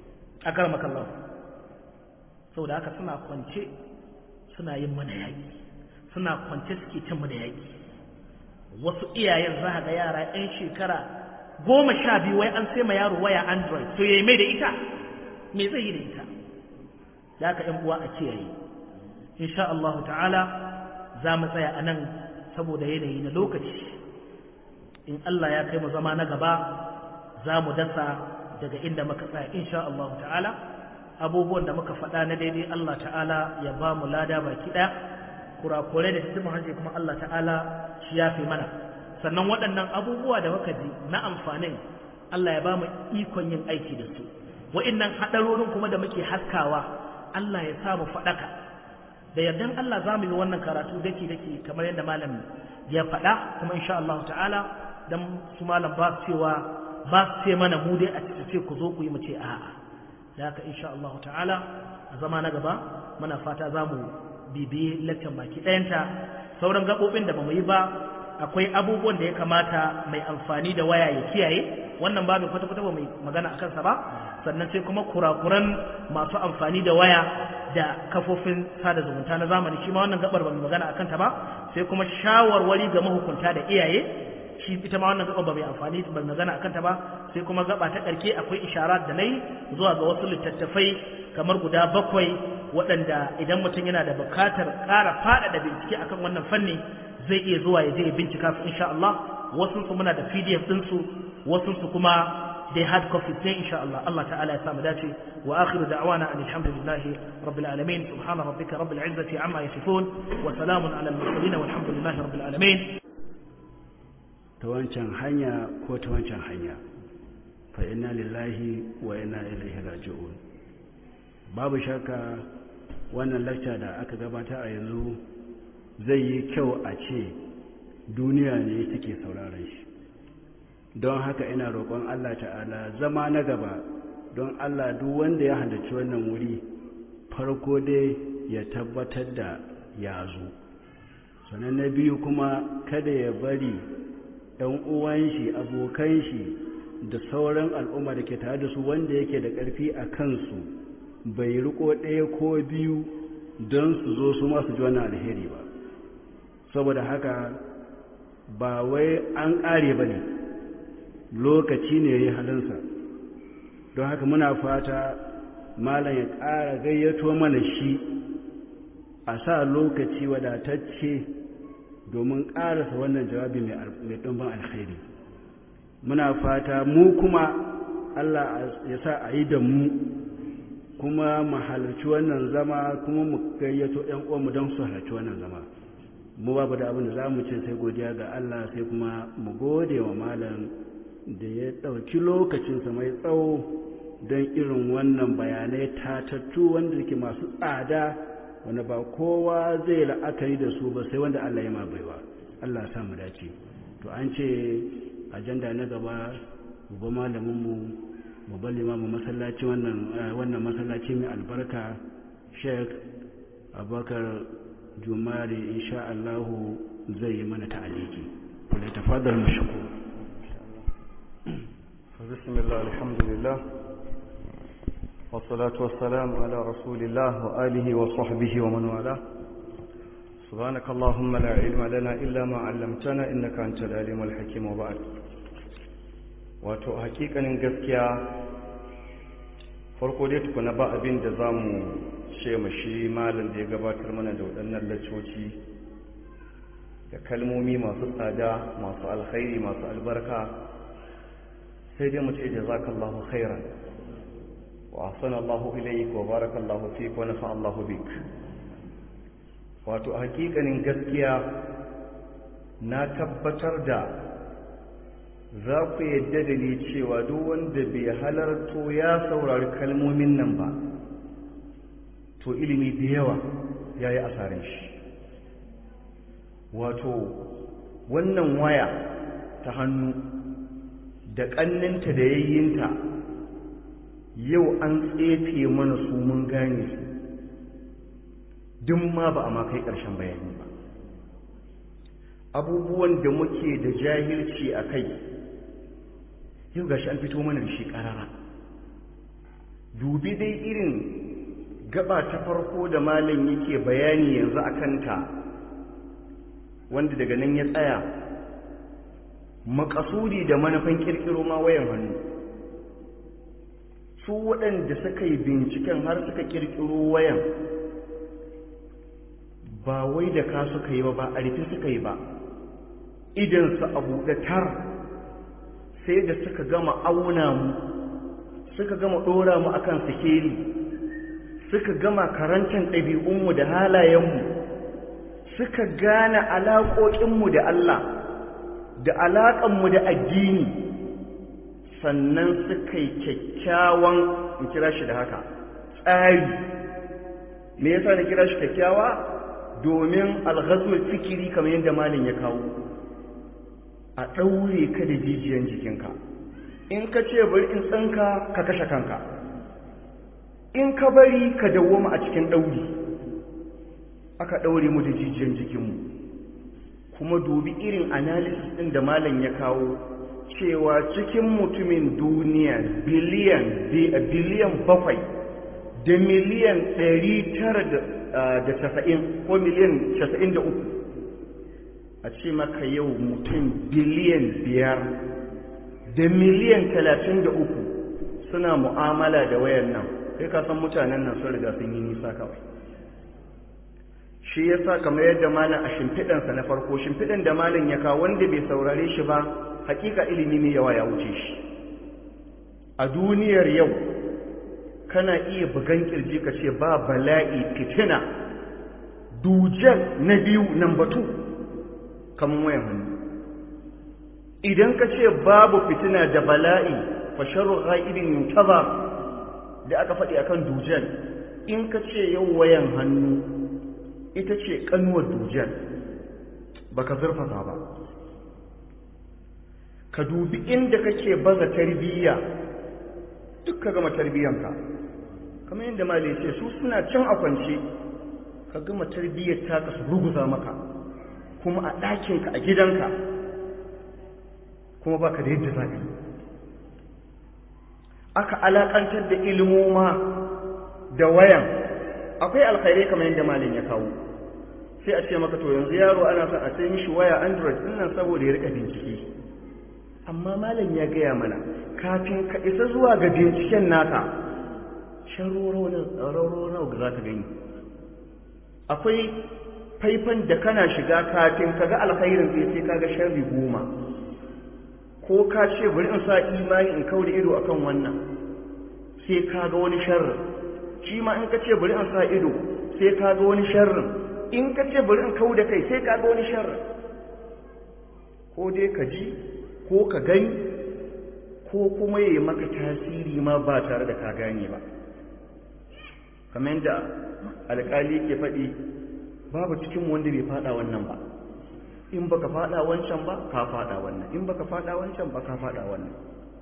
a karmakallahu saboda haka suna kwance suna yin mana yaƙi suna kwance suke cin mu da yaƙi wasu iyayen za ga yara 'yan shekara goma sha biyu wai an sai ma yaro waya android to ya mai da ita me zai yi da ita da haka ‘yan uwa a kiyaye insha Allah ta'ala za mu tsaya a nan saboda yanayi na lokaci in Allah ya kai mu zama na gaba za mu dasa daga inda muka tsaya insha Allah ta'ala abubuwan da muka faɗa na daidai Allah ta'ala ya ba mu lada baki ɗaya kurakurai da cikin hanci kuma Allah ta'ala shi ya fi mana sannan waɗannan abubuwa da muka ji na amfanin Allah ya ba mu ikon yin aiki da su wa'innan haɗarorin kuma da muke haskawa Allah ya sa mu faɗaka da yardan Allah za mu yi wannan karatu dake dake kamar yadda malam ya faɗa kuma insha Allah ta'ala dan su malam ba su cewa ba su ce mana mu dai a ce ku zo ku yi mu ce a'a da haka insha Allah ta'ala a zama na gaba muna fata za mu bibiye lakcan baki ɗayanta sauran gaɓoɓin da ba mu yi ba akwai abubuwan da ya kamata mai amfani da waya ya kiyaye wannan babin kwata-kwata ba mai magana a kansa ba sannan sai kuma kurakuran masu amfani da waya da kafofin sada zumunta na zamani shi ma wannan gabar ba mai magana a kanta ba sai kuma shawarwari ga mahukunta da iyaye shi ita ma wannan gaban ba mai amfani ba magana akan ta ba sai kuma gaba ta karke akwai isharat da nayi zuwa ga wasu littattafai kamar guda bakwai waɗanda idan mutum yana da bukatar ƙara faɗaɗa bincike akan wannan fanni zai iya zuwa ya je ya bincika su insha Allah wasu su muna da PDF din su wasu su kuma dai hard copy sai insha Allah Allah ta'ala ya samu dace wa akhiru da'wana alhamdulillahi rabbil alamin subhana rabbika rabbil izzati amma yasifun wa salamun ala al mursalin walhamdulillahi rabbil alamin ta wancan hanya ko ta wancan hanya fa inna lillahi wa inna ilaihi raji'un babu shakka wannan lacca da aka gabata a yanzu zai yi kyau a ce duniya ne take sauraron shi don haka ina roƙon Allah ta'ala zama na gaba don Allah duk wanda ya halarci wannan wuri farko dai ya tabbatar da ya zo sannan na biyu kuma kada ya bari ɗan uwan shi abokan shi da sauran al'umma da ke tare da su wanda yake da ƙarfi a kansu bai riko ɗaya ko biyu don su zo su masu ji wannan alheri ba saboda haka ba wai an ƙare ba ne lokaci ne ya yi halinsa don haka muna fata malam ya ƙara gayyato mana shi a sa lokaci wadatacce domin ƙarasa wannan jawabi mai ɗumbin alkhairi muna fata mu kuma Allah ya sa a yi da mu kuma mu halarci wannan zama kuma mu gayyato ‘yan uwanmu don su halarci wannan zama mu babu da abin da za mu ce sai godiya ga Allah sai kuma mu gode wa malam da ya ɗauki lokacinsa mai tsawo don irin wannan bayanai tatattu wanda ke masu tsada wanda ba kowa zai la'akari da su ba sai wanda Allah ya ma baiwa Allah sa mu dace to an ce ajanda na gaba uba malamin mu mu bali ma mu masallaci wannan wannan masallaci mai albarka Sheikh Abubakar Jumari insha Allah zai yi mana ta'aliki kula tafaddal mashkur بسم الله الحمد لله والصلاة والسلام على رسول الله وآله وصحبه ومن والاه سبحانك اللهم لا علم لنا إلا ما علمتنا إنك أنت العليم الحكيم وبعد wato hakikanin gaskiya farko dai tukuna ba abin da za mu ce shi malam da ya gabatar mana da waɗannan laccoci da kalmomi masu tsada masu alkhairi masu albarka sai dai mu ce jazakallahu khairan wa ahsana Allahu ilayk wa barakallahu fik wa nafa Allahu bik wato hakikanin gaskiya na tabbatar da za ku yadda da ni cewa duk wanda bai halarto ya saurari kalmomin nan ba to ilimi da yawa ya yi asarin shi wato wannan waya ta hannu da ƙanninta da yayyinta yau an tsefe mana su mun gane su duk ma ba a ma kai ƙarshen bayani ba abubuwan da muke da jahilci a kai yau gashi an fito mana da shi ƙarara dubi dai irin gaba ta farko da malam yake bayani yanzu a kanta wanda daga nan ya tsaya makasudi da manufan kirkiro ma wayan hannu su waɗanda suka yi binciken har suka kirkiro wayan ba wai da ka suka yi ba ba a rufe suka yi ba idansu a buɗe tar sai da suka gama auna mu suka gama ɗora mu akan sikeli suka gama karantar ɗabi'unmu da halayenmu suka gane alaƙoƙinmu da Allah da alaƙanmu da addini sannan suka yi kyakkyawan in kira shi da haka tsari me yasa na kira shi kyakkyawa domin alghazul fikiri kamar yadda malin ya kawo a ɗaure ka da jijiyan jikinka in ka ce bari in tsanka ka kashe kanka in ka bari ka dawoma a cikin ɗauri aka ɗaure mu da jijiyan jikinmu kuma dubi irin analysis ɗin da malam ya kawo cewa cikin mutumin duniya biliyan biliyan bakwai da miliyan ɗari tara da casa'in ko miliyan casa'in da uku a ce maka yau mutum biliyan biyar da miliyan talatin da uku suna mu'amala da wayan nan sai ka san mutanen nan sun riga sun yi nisa kawai shi ya sa kamar yadda malam a shimfiɗansa na farko shimfiɗan da malam ya kawo wanda bai saurare shi ba hakika ilimi mai yawa ya wuce shi a duniyar yau kana iya bugan kirji ka ce ba bala'i fitina dujal na biyu nan batu kamar wayan hannu idan ka ce babu fitina da bala'i fa sharru ghaibin yuntazar da aka faɗi akan dujal in ka ce yau wayan hannu ita ce kanuwar dujal baka zurfafa ba ka dubi inda kake baza tarbiyya duk ka gama tarbiyyanka kamar yadda mali ce su suna can a kwance ka gama tarbiyyar taka su ruguza maka kuma a ɗakinka a gidanka kuma baka da yadda za ka yi aka alaƙantar da ilimoma da wayan akwai alkhairai kamar yadda malin ya kawo sai a ce maka to yanzu yaro ana son a sai mishi waya android din nan saboda ya rika bincike amma malam ya gaya mana kafin ka isa zuwa ga binciken naka sharoro nawa za ka gani akwai faifan da kana shiga kafin ka ga alkhairin sai sai ka ga sharri goma ko ka ce bari in sa imani in kawo da ido akan wannan sai ka ga wani sharri shi ma in ka ce bari in sa ido sai ka ga wani sharrin in ka ce bari in kawo da kai sai ka ga wani sharrin ko dai ka ji ko ka gani ko kuma ya yi maka tasiri ma ba tare da ka gane ba kamar yadda alƙali ke faɗi babu cikin wanda bai faɗa wannan ba in baka faɗa wancan ba ka faɗa wannan in baka faɗa wancan ba ka faɗa wannan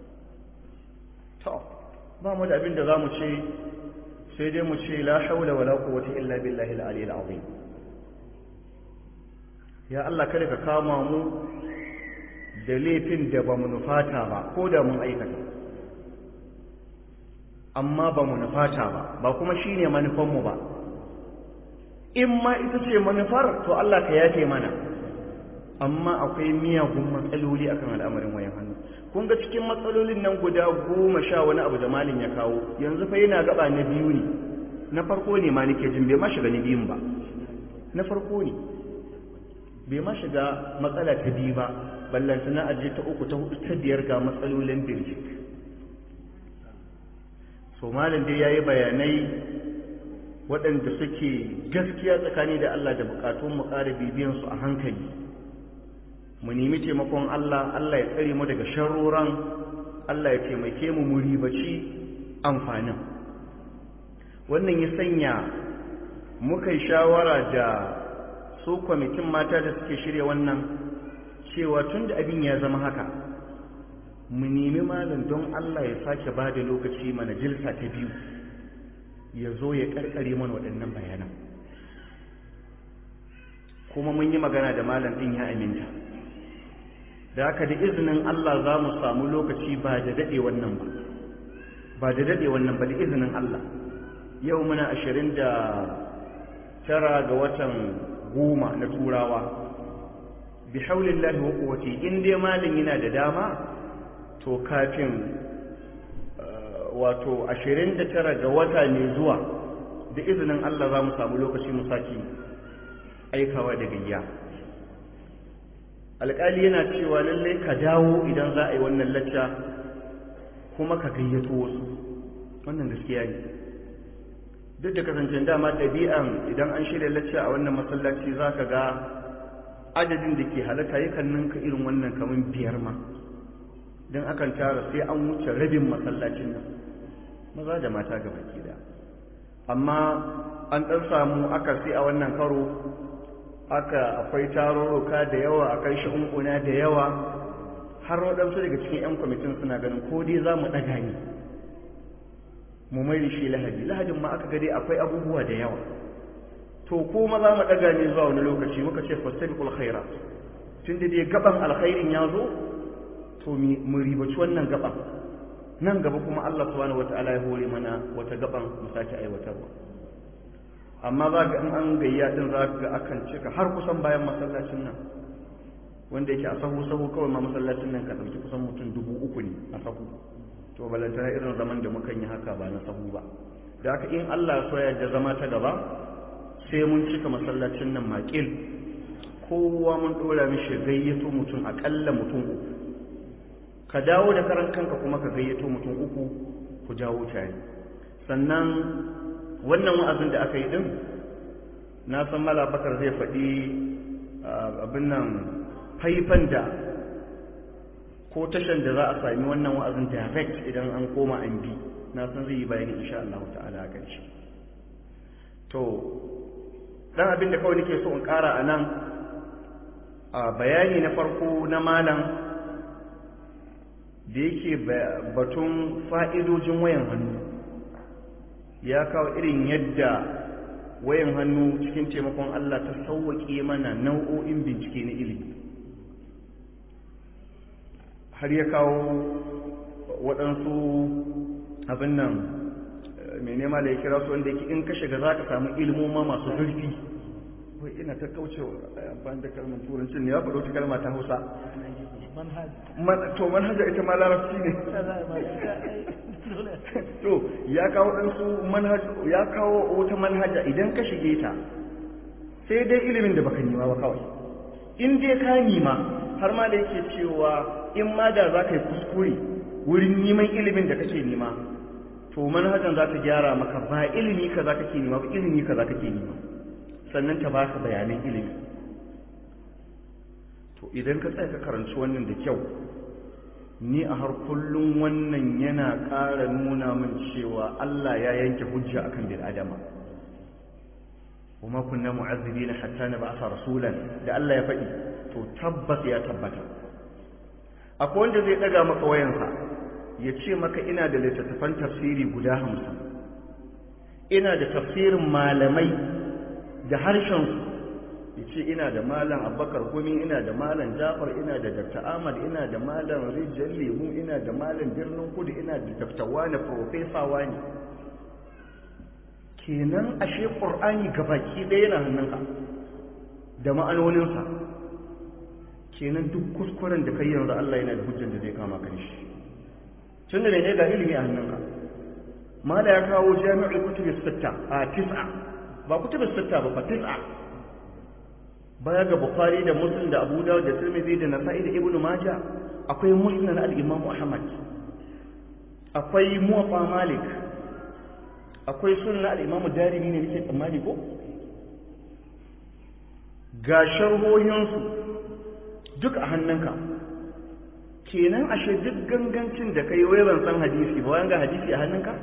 to ba mu da abin da za mu ce sai dai mu ce la haula wala quwwata illa billahi al-ali al-azim ya Allah kada ka kama mu da laifin da ba mu nufata ba ko da mun aikata amma ba mu nufata ba ba kuma shi ne manufanmu ba in ma ita ce manufar to Allah ka yafe mana amma akwai miyagun matsaloli akan al'amarin wayan hannu kun ga cikin matsalolin nan guda goma sha wani abu da malin ya kawo yanzu fa yana gaba na biyu ne na farko ne ma nake jin bai ma shiga na biyun ba na farko ne bai ma shiga matsala ta biyu ba ballanta na aje ta uku ta hudu ta biyar ga matsalolin birjik so malam dai yayi bayanai waɗanda suke gaskiya tsakani da Allah da bukatun mu ƙara bibiyan su a hankali mu nemi taimakon Allah Allah ya tsare mu daga sharroran Allah ya taimake mu mu ribaci amfanin wannan ya sanya muka yi shawara da su kwamitin mata da suke shirya wannan cewa tun da abin ya zama haka mu nemi malam don Allah ya sake ba da lokaci mana jilsa ta biyu ya zo ya karkare mana waɗannan bayanan kuma mun yi magana da malam ɗin ya aminta da haka da izinin Allah za mu samu lokaci ba da daɗe wannan ba ba da daɗe wannan ba da izinin Allah yau muna ashirin da tara ga watan goma na turawa bi haulin lahi wa kuwaci in dai malin yana da dama to kafin wato ashirin da tara ga wata mai zuwa da izinin Allah za mu samu lokaci mu saki aikawa da gayya alƙali yana cewa lallai ka dawo idan za a yi wannan lacca kuma ka gayyato wasu wannan gaskiya ne duk da kasancen dama ɗabi'an idan an shirya lacca a wannan masallaci za ka ga adadin da ke halatta yakan ninka irin wannan kamar biyar ma don akan tara sai an wuce rabin masallacin nan maza da mata ga baki da amma an ɗan samu aka sai a wannan karo aka akwai tarurruka da yawa akai shi'unkuna da yawa har waɗansu daga cikin 'yan kwamitin suna ganin ko dai za mu ɗaga ne mu mai shi lahadi lahadin ma aka gade akwai abubuwa da yawa to ko ma za mu ɗaga ne zuwa wani lokaci muka ce fastabiqul khaira tun da dai gaban alkhairin ya zo to mu ribaci wannan gaban nan gaba kuma Allah subhanahu wata'ala ya hore mana wata gaban mu sake aiwatarwa amma za ga in an gayya din za ga akan cika har kusan bayan masallacin nan wanda yake a sahu sahu kawai ma masallacin nan ka ɗauki kusan mutum dubu uku ne a sahu to balantana irin zaman da mukan yi haka ba na sahu ba da haka in Allah ya so ya zama ta gaba sai mun cika masallacin nan makil kowa mun dora mishi gayyato mutum akalla mutum uku ka dawo da karan kanka kuma ka gayyato mutum uku ku jawo tare sannan wannan wa'azin da aka yi din na san mala bakar zai faɗi abin nan faifan da ko tashan da za a sami wannan wa'azin direct idan an koma an bi na san zai yi bayani insha Allah ta'ala a ƙarshe to dan abin da kawai nake so in ƙara a nan a bayani na farko na malam da yake batun fa'idojin wayan hannu ya kawo irin yadda wayan hannu cikin taimakon Allah ta sauwaƙe mana nau'o'in bincike na ilimi har ya kawo waɗansu abin nan mai nema da ya kira su wanda yake in ka shiga za ka samu ilmoma masu zurfi wai ina ta kauce amfani da kalmar turancin ne ya faɗo ta kalma ta hausa to manhaja ita ma larabci ne to ya kawo ɗansu manhaja ya kawo wata manhaja idan ka shige ta sai dai ilimin da baka nima ba kawai in dai ka nima har ma da yake cewa in ma da za ka yi kuskure wurin neman ilimin da kake nema to manhajan za ta gyara maka ba ilimi ka za kake nema ba ilimi ka za kake nema sannan ta baka bayanan ilimi to idan ka tsaya ka karanci wannan da kyau ni a har kullum wannan yana ƙara nuna min cewa Allah ya yanke hujja akan bil adama وما كنا معذبين حتى نبعث رسولا da Allah ya faɗi to tabbas ya tabbata akwai wanda zai daga maka wayansa ya ce maka ina da littattafan tafsiri guda hamsin ina da tafsirin malamai da harshensu ya ce ina da malam abubakar gumi ina da malam jafar ina da dr ahmad ina da malam rijiyar lemu ina da malam birnin kudu ina da dr wani profesa wani kenan ashe ƙur'ani gabaki ɗaya yana hannunka da ma'anoninsa kenan duk kuskuren da kai yanzu Allah yana da hujjar da zai kama kan shi tun da mai ne ga ilimi a hannunka mala ya kawo jami'ul kutubis sitta a tis'a ba kutubis sitta ba fa tis'a baya ga bukhari da muslim da abu dawud da tirmidhi da nasa'i da ibnu majah akwai musnad al-imam ahmad akwai muwatta malik akwai sunna al-imam darimi ne nake tsammani ko ga sharhohinsu duk a hannunka kenan ashe duk gangancin da kai wai ban san hadisi ba wanga hadisi a hannunka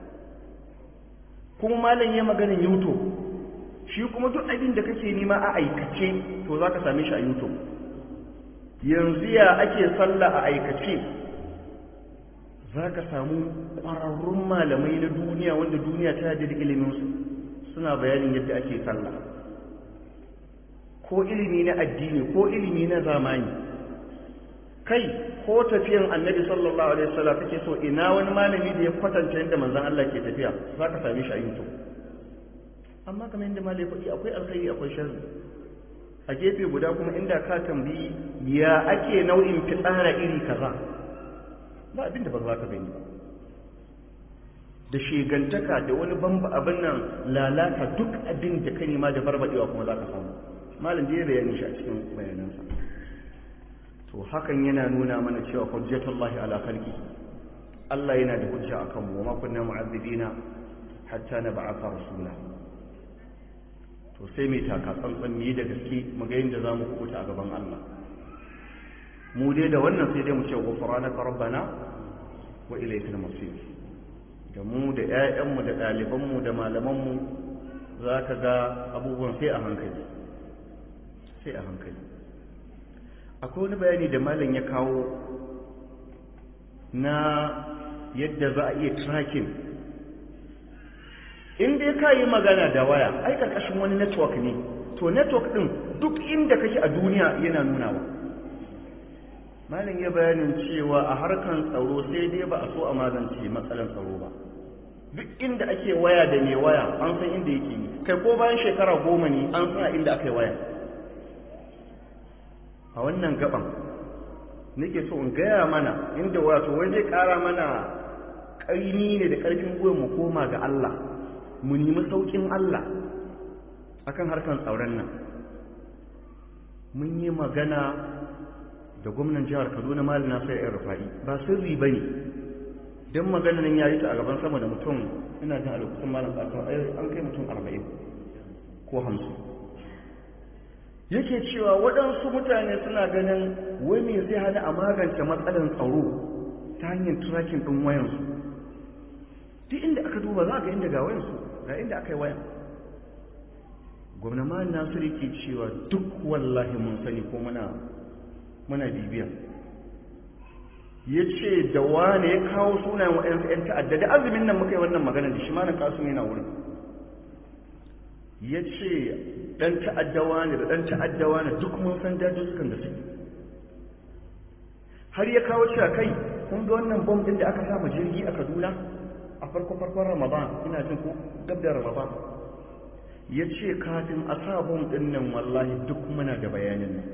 kuma malam ya maganin youtube shi kuma duk abin da kake nema a aikace to za ka same shi a youtube yanzu ya ake sallah a aikace za ka samu ƙwararrun malamai na duniya wanda duniya ta yadda da iliminsu suna bayanin yadda ake sallah ko ilimi na addini ko ilimi na zamani kai ko tafiyan annabi sallallahu alaihi wasallam kake so ina wani malami da ya kwatanta yadda manzon Allah ke tafiya za ka same shi a YouTube amma kamar yadda malai faɗi akwai alkhairi akwai sharri a gefe guda kuma inda ka tambayi ya ake nau'in fitsara iri kaza ba abin da ba za ka gani ba da shegantaka da wani bamba abin nan lalata duk abin da ka nema da barbadewa kuma za ka samu malam da ya bayani shi a cikin bayanansa to hakan yana nuna mana cewa hujjatullahi ala khalqi Allah yana da hujja akan mu ma kunna mu'azzibina hatta nab'atha rasula to sai mai taka tsantsan mu yi da gaske mu ga yadda zamu kubuta a gaban Allah mu dai da wannan sai dai mu ce ghufranaka rabbana wa ilaykal masir da mu da 'ya'yanmu da ɗalibanmu da malamanmu za ka ga abubuwan sai a hankali sai a hankali akwai wani bayani da malam ya kawo na yadda za a iya tracking in dai ka yi magana da waya ai karkashin wani network ne to network ɗin duk inda kake a duniya yana nunawa malam ya bayanin cewa a harkan tsaro sai dai ba a so a magance matsalan tsaro ba duk inda ake waya da mai waya an san inda yake yi kai ko bayan shekara goma ne an san inda aka yi waya a wannan gaban nake so in gaya mana inda wato wai zai kara mana ƙaimi ne da ƙarfin gwiwa mu koma ga Allah mu nemi sauƙin Allah akan harkan tsaron nan mun yi magana da gwamnan jihar kaduna mali na sai yan rufa'i ba sirri ba ne don magana nan ya yi ta a gaban sama da mutum ina jin a lokacin malam ƙasar an kai mutum arba'in ko hamsin yake cewa waɗansu mutane suna ganin wai me zai hana a magance matsalar tsaro ta hanyar turakin ɗin wayansu duk inda aka duba za a ga inda ga wayansu ga inda aka yi wayan gwamna mali nasiru ke cewa duk wallahi mun sani ko muna muna bibiya ya ce da wane ya kawo sunayen waɗansu 'yan ta'adda da azumin nan muka yi wannan magana da shi malam kasu yana wurin ya ce ɗan ta'addawa ne da ɗan ta'addawa ne duk mun san dajujjukan da suke har ya kawo cewa kai kun ga wannan bom ɗin da aka sama jirgi a kaduna a farko farkon ramadan ina jin ko gab da ramadan ya ce kafin a sa bom ɗin nan wallahi duk muna da bayanin nan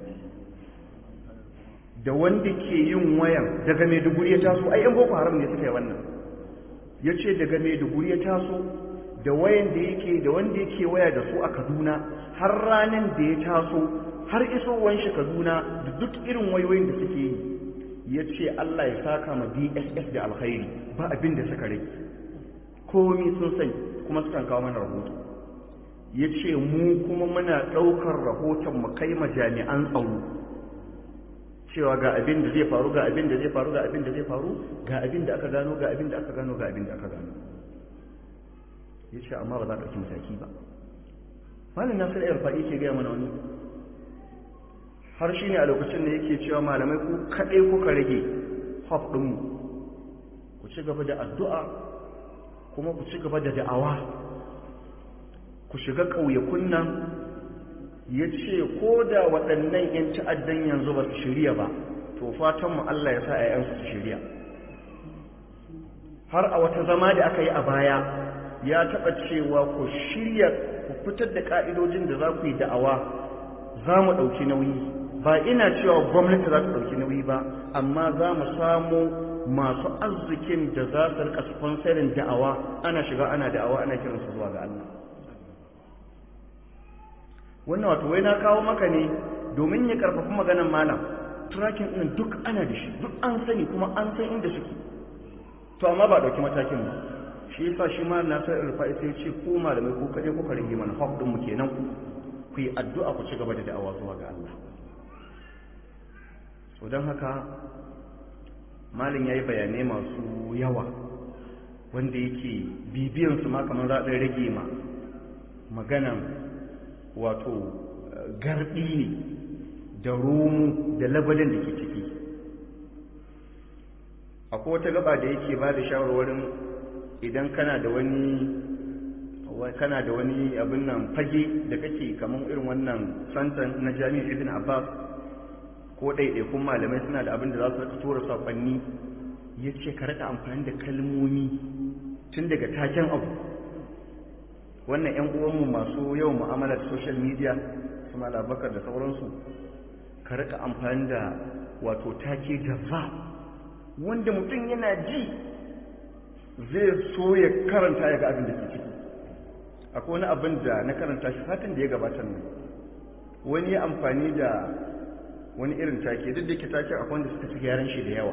da wanda ke yin wayan daga maiduguri ya taso ai yan boko haram ne suka yi wannan ya ce daga maiduguri ya taso da wayan da yake da wanda yake waya da su a kaduna har ranar da ya taso har isowar shi kaduna da duk irin wayoyin da suke yi ya ce allah ya saka ma dss da alkhairi ba abin da suka rage komi sun sani kuma sukan kawo mana rahoto ya ce mu kuma muna ɗaukar rahoton mu kai ma jami'an tsaro cewa ga abin da zai faru ga abin da zai faru ga abin da zai faru ga abin da aka gano ga abin da aka gano ga abin da aka gano ya ce amma ba za ka ɗauki mataki ba malin nasir ya rufa'i ke gaya mana wani har shi ne a lokacin da yake cewa malamai ku kaɗai kuka rage haf ɗinmu ku ci gaba da addu'a kuma ku ci gaba da da'awa ku shiga ƙauyakun nan ya ce ko da waɗannan 'yan ta'addan yanzu ba su shirya ba to fatanmu Allah ya sa a yansu su shirya har a wata zama da aka yi a baya ya taɓa cewa ku shirya ku fitar da ƙa'idojin da za ku yi da'awa za mu ɗauki nauyi ba ina cewa gwamnati za ta ɗauki nauyi ba amma za mu samu masu arzikin da za su rika sponsorin da'awa ana shiga ana da'awa ana kiransu zuwa ga Allah wannan wato wai na kawo maka ne domin ya karfafi maganar malam tracking ɗin duk ana da shi duk an sani kuma an san inda suke to amma ba ɗauki matakin ba shi yasa shi ma na sai rufa'i sai ce ko malamai ko kaɗai ko rage mana haf ɗin mu kenan ku yi addu'a ku ci gaba da da'awa zuwa ga Allah so don haka malin ya yi bayanai masu yawa wanda yake bibiyansu ma kamar za rage ma maganan wato garɗi ne da romu da labalin da ke ciki akwai wata gaba da yake ba da shawarwarin idan kana da wani kana da wani abin nan fage da kake kamar irin wannan santan na jami'ar ibn abbas ko ɗaiɗaikun malamai suna da abin da za su rika tura saƙonni ya ce ka rika amfani da kalmomi tun daga taken abu wannan 'yan uwanmu masu yawan mu'amalar social media su malabakar da sauransu ka rika amfani da wato take jazza wanda mutum yana ji zai so ya karanta ya ga abin da ke ciki akwai wani abin da na karanta shi satin da ya gabatar nan wani ya amfani da wani irin take duk da ke take akwai wanda suka ci gyaran shi da yawa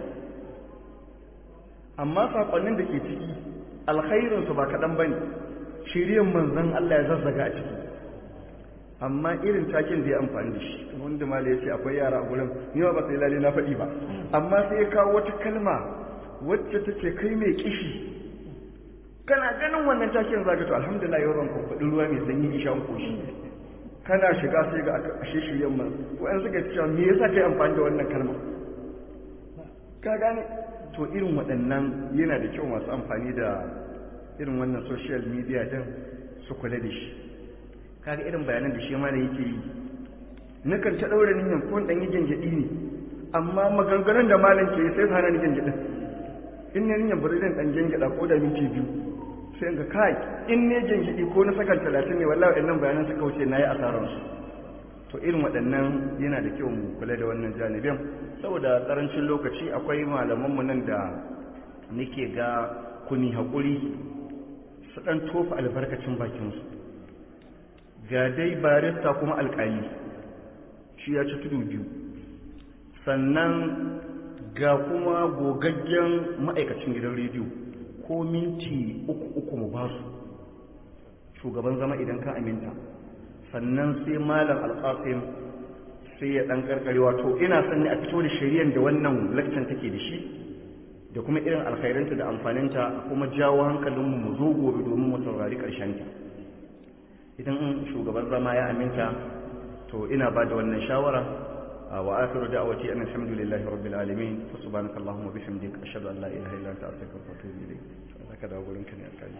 amma saƙonnin da ke ciki alkhairinsu ba kaɗan ba ne shiryan manzan Allah ya zazzaga a ciki amma irin takin da ya amfani da shi wanda mala ya ce akwai yara a gurin ni ba sai lalle na faɗi ba amma sai ya kawo wata kalma wacce take kai mai kishi kana ganin wannan takin zaka to alhamdulillah yau ran kwakwadi ruwa mai sanyi isha koshi kana shiga sai ga ashe shiryan man wa'an suka ce cewa me yasa kai amfani da wannan kalma ka gane to irin waɗannan yana da kyau masu amfani da irin wannan social media din su kula da shi kaga irin bayanan da shi ma da yake yi nakan ta ɗaura niyan ko ɗan yi gyangyaɗi ne amma maganganun da malam ke sai su hana ni gyangyaɗin in ne niyan bari zan ɗan gyangyaɗa ko da minti biyu sai ga kai in ne gyangyaɗi ko na sakan talatin ne wallahi waɗannan bayanan suka wuce na yi asararsu to irin waɗannan yana da kyau mu kula da wannan janibin saboda ƙarancin lokaci akwai malamanmu nan da nake ga kuni haƙuri su ɗan tofa albarkacin bakinsu ga dai barista kuma alƙali shi ya ci tudu biyu sannan ga kuma gogaggen ma'aikacin gidan rediyo ko minti uku uku mu ba su shugaban zama idan ka aminta sannan sai malam alƙasim sai ya ɗan ƙarƙare wato ina son ne a fito da shari'ar da wannan lakcan take da shi da kuma irin alkhairanta da amfaninta kuma jawo hankalinmu mu zo gobe domin mu saurari ƙarshenta idan shugaban zama ya aminta to ina ba da wannan shawara wa akhiru da'awati an alhamdulillahi rabbil alamin fa subhanaka allahumma bihamdika ashhadu an la ilaha illa anta astaghfiruka wa atubu ilayk zaka dawo gurin ka ne alƙali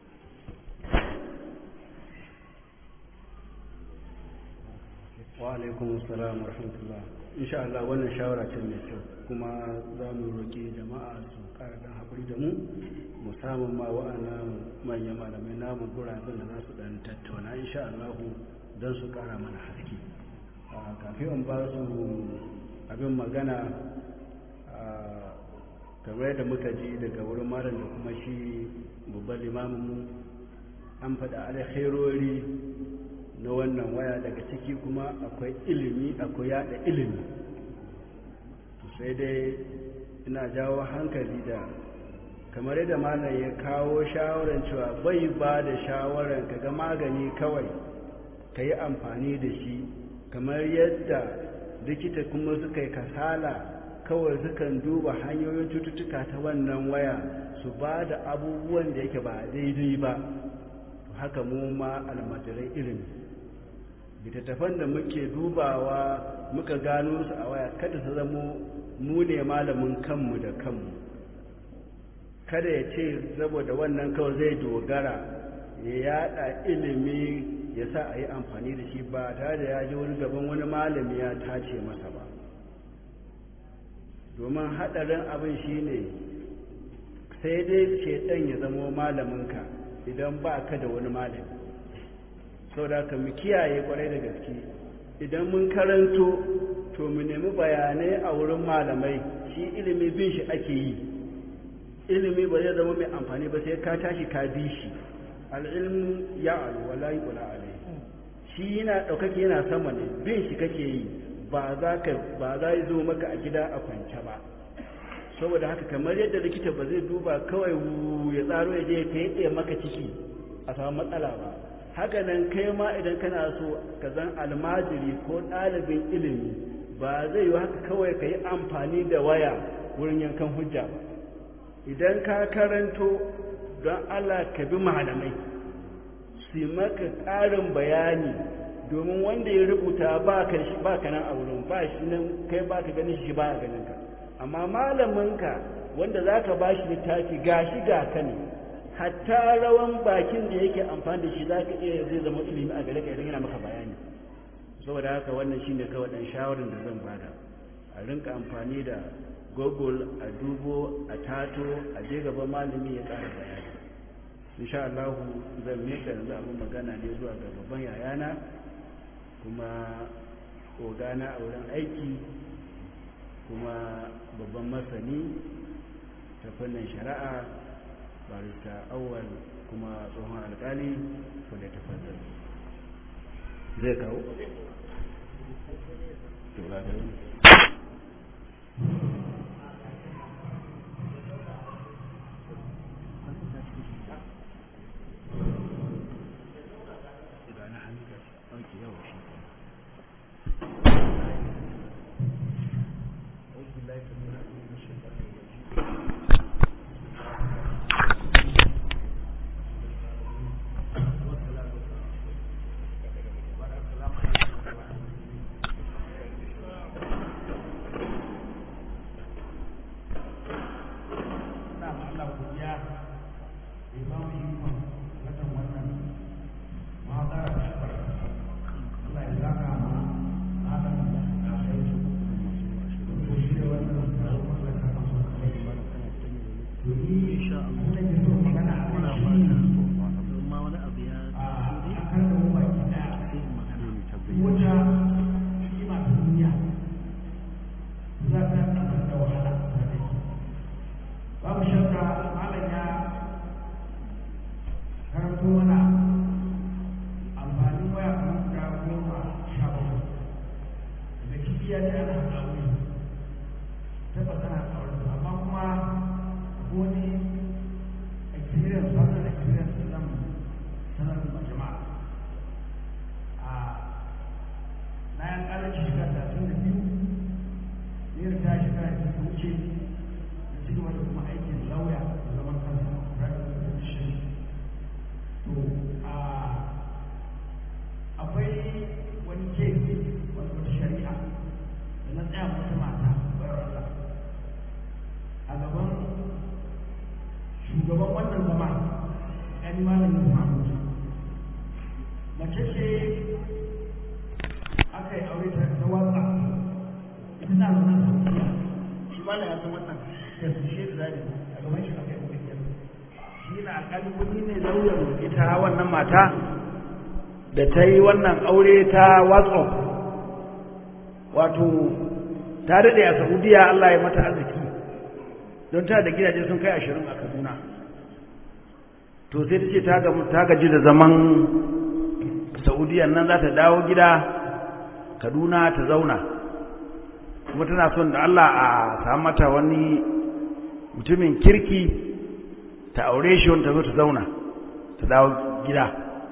wa alaikum assalam wa rahmatullah insha Allah wannan shawara ce mai kyau kuma za mu roƙi jama'a su ƙara dan haƙuri da mu musamman ma wa'annan manyan malamai namu guraben da za su dan tattauna insha Allah don su ƙara mana haske kafin in ba su abin magana kamar yadda muka ji daga wurin malam da kuma shi babban limamin mu an faɗa alkhairori na wannan waya daga ciki kuma akwai ilimi akwai yada ilimi sai dai ina jawo hankali da kamar yadda malam ya kawo shawarar cewa bai ba da shawarar kaga magani kawai ka yi amfani da shi kamar yadda likita kuma suka yi kasala kawai sukan duba hanyoyin cututtuka ta wannan waya su ba da abubuwan da yake ba daidai ba haka mu ma almajirai ilimi littattafan da muke dubawa muka gano su a waya kada su zamo mu ne malamin kanmu da kanmu kada ya ce saboda wannan kawai zai dogara ya yada ilimi ya sa a yi amfani da shi ba tare da ya ji wani gaban wani malami ya tace masa ba domin haɗarin abin shi ne sai dai shaidan ya zamo malaminka idan ba ka da wani malami sau da ka mu kiyaye kwarai da gaske idan mun karanto to mu nemi bayanai a wurin malamai shi ilimi bin shi ake yi ilimi ba zai zama mai amfani ba sai ka tashi ka bi shi al'ilmu ya alu wala yi kula alai shi yana ɗaukake yana sama ne bin shi kake yi ba za ka ba za yi zo maka a gida a kwance ba saboda haka kamar yadda likita ba zai duba kawai ya tsaro ya je ya kai maka ciki a samu matsala ba haka nan kai ma idan kana so ka zan almajiri ko ɗalibin ilimi ba zai yi haka kawai ka yi amfani da waya wurin yankan hujja ba idan ka karanto don allah ka bi malamai su maka ƙarin bayani domin wanda ya rubuta ba ka shi ba ka nan a wurin ba shi nan kai ba ka ganin shi ba a ganin ka amma malaminka wanda za ka ba shi littafi ga shi ga ka ne hatta rawan bakin da yake amfani da shi za ka iya zai zama ilimi a gare ka idan yana maka bayani saboda haka wannan shi ne kawai ɗan shawarar da zan bada a rinka amfani da google a dubo a tato a je gaban malami ya ƙara bayani insha Allah zan mika yanzu abin magana ne zuwa ga babban yayana kuma ogana a wurin aiki kuma babban masani ta fannin shari'a barista awwal kuma tsohon alkali wadda ta fannin zai kawo? mata da ta yi wannan aure ta whatsapp wato ta daɗe a saudiya allah ya mata arziki don ta da gidaje sun kai ashirin a kaduna to sai ta ce ta gaji da zaman saudiya nan za ta dawo gida kaduna ta zauna kuma tana son da allah a samu mata wani mutumin kirki ta aure shi wanda ta zo ta zauna ta dawo gida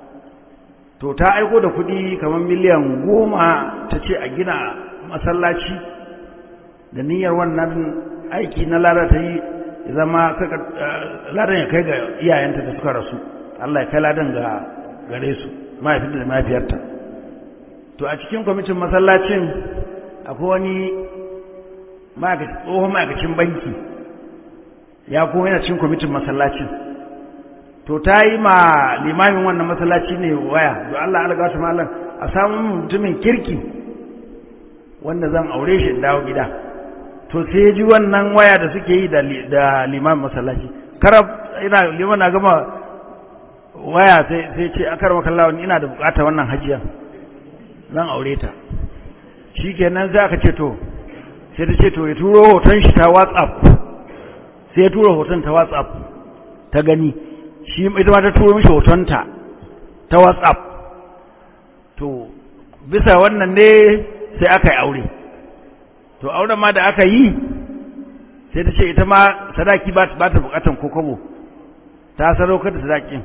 to ta aiko da kudi kamar miliyan goma ta ce a gina masallaci da niyyar wannan aiki na lada ta yi zama ladan ya kai ga iyayenta da suka rasu Allah ya kai ladan ga gare su mahaifinta da mahaifiyarta to a cikin kwamitin masallacin akwai wani tsohon ma'aikacin banki ya kuma yana cikin kwamitin masallacin to ta yi ma limamin wannan masallaci ne waya don Allah alga su malam a samun mutumin kirki wanda zan aure shi dawo gida to sai ji wannan waya da suke yi da limamin masallaci karab ina liman na gama waya sai ce akar makallawa ina da bukata wannan hajiya zan aure ta shikenan sai aka ce to sai ta ce to ya turo hoton shi ta whatsapp sai ya tura hoton ta whatsapp ta gani shi ita ma ta turo mishi hotonta ta whatsapp to bisa wannan ne sai aka yi aure to auren ma da aka yi sai ta ce ita ma sadaki ba ta bukatan kokobo ta sadaukar da sadakin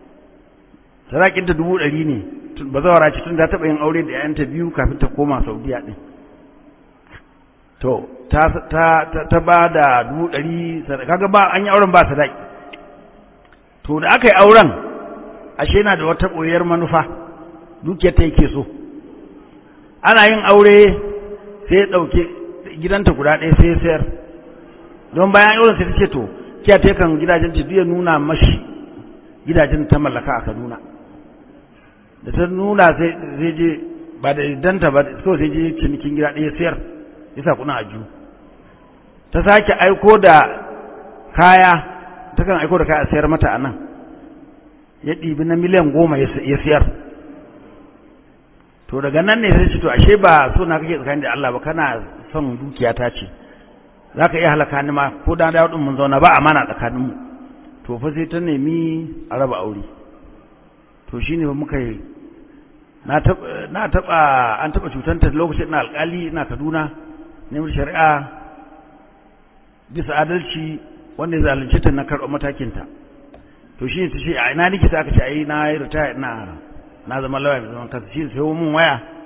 sadakin ta dubu ɗari ne ba zawara ce tun ta taɓa yin aure da ‘ya'yanta biyu kafin ta koma saudiya ɗin to ta ba da dubu ɗari kaga ba an yi auren ba sadaki to da aka yi auren ashe yana da wata ɓoyar manufa dukiyar ta yake so ana yin aure sai ya ɗauke gidanta guda ɗaya sai ya sayar don bayan auren sai ta ce to kiya ta kan gidajen ta ya nuna mashi gidajen ta mallaka a kaduna da ta nuna sai je ba da danta ba so sai je cinikin gida ɗaya sayar ya sa kuna aju ta sake aiko da kaya ta kan aiko da kaya a sayar mata a nan ya ɗibi na miliyan goma ya siyar to daga nan ne sai ce to ashe ba so na kake tsakanin da Allah ba kana son dukiya ta ce za ka iya halaka ni ma ko da dawo mun zauna ba amana tsakaninmu to fa sai ta nemi a raba aure to shine ba muka yi na taɓa an taɓa cutanta lokacin na alƙali ina kaduna neman shari'a bisa adalci wanda ya zalunce ta na karɓar matakinta to shi ta ce a ina nake ta aka ce ai na yi ritaya ina na zama lawa mai zaman kansa shi sai mun waya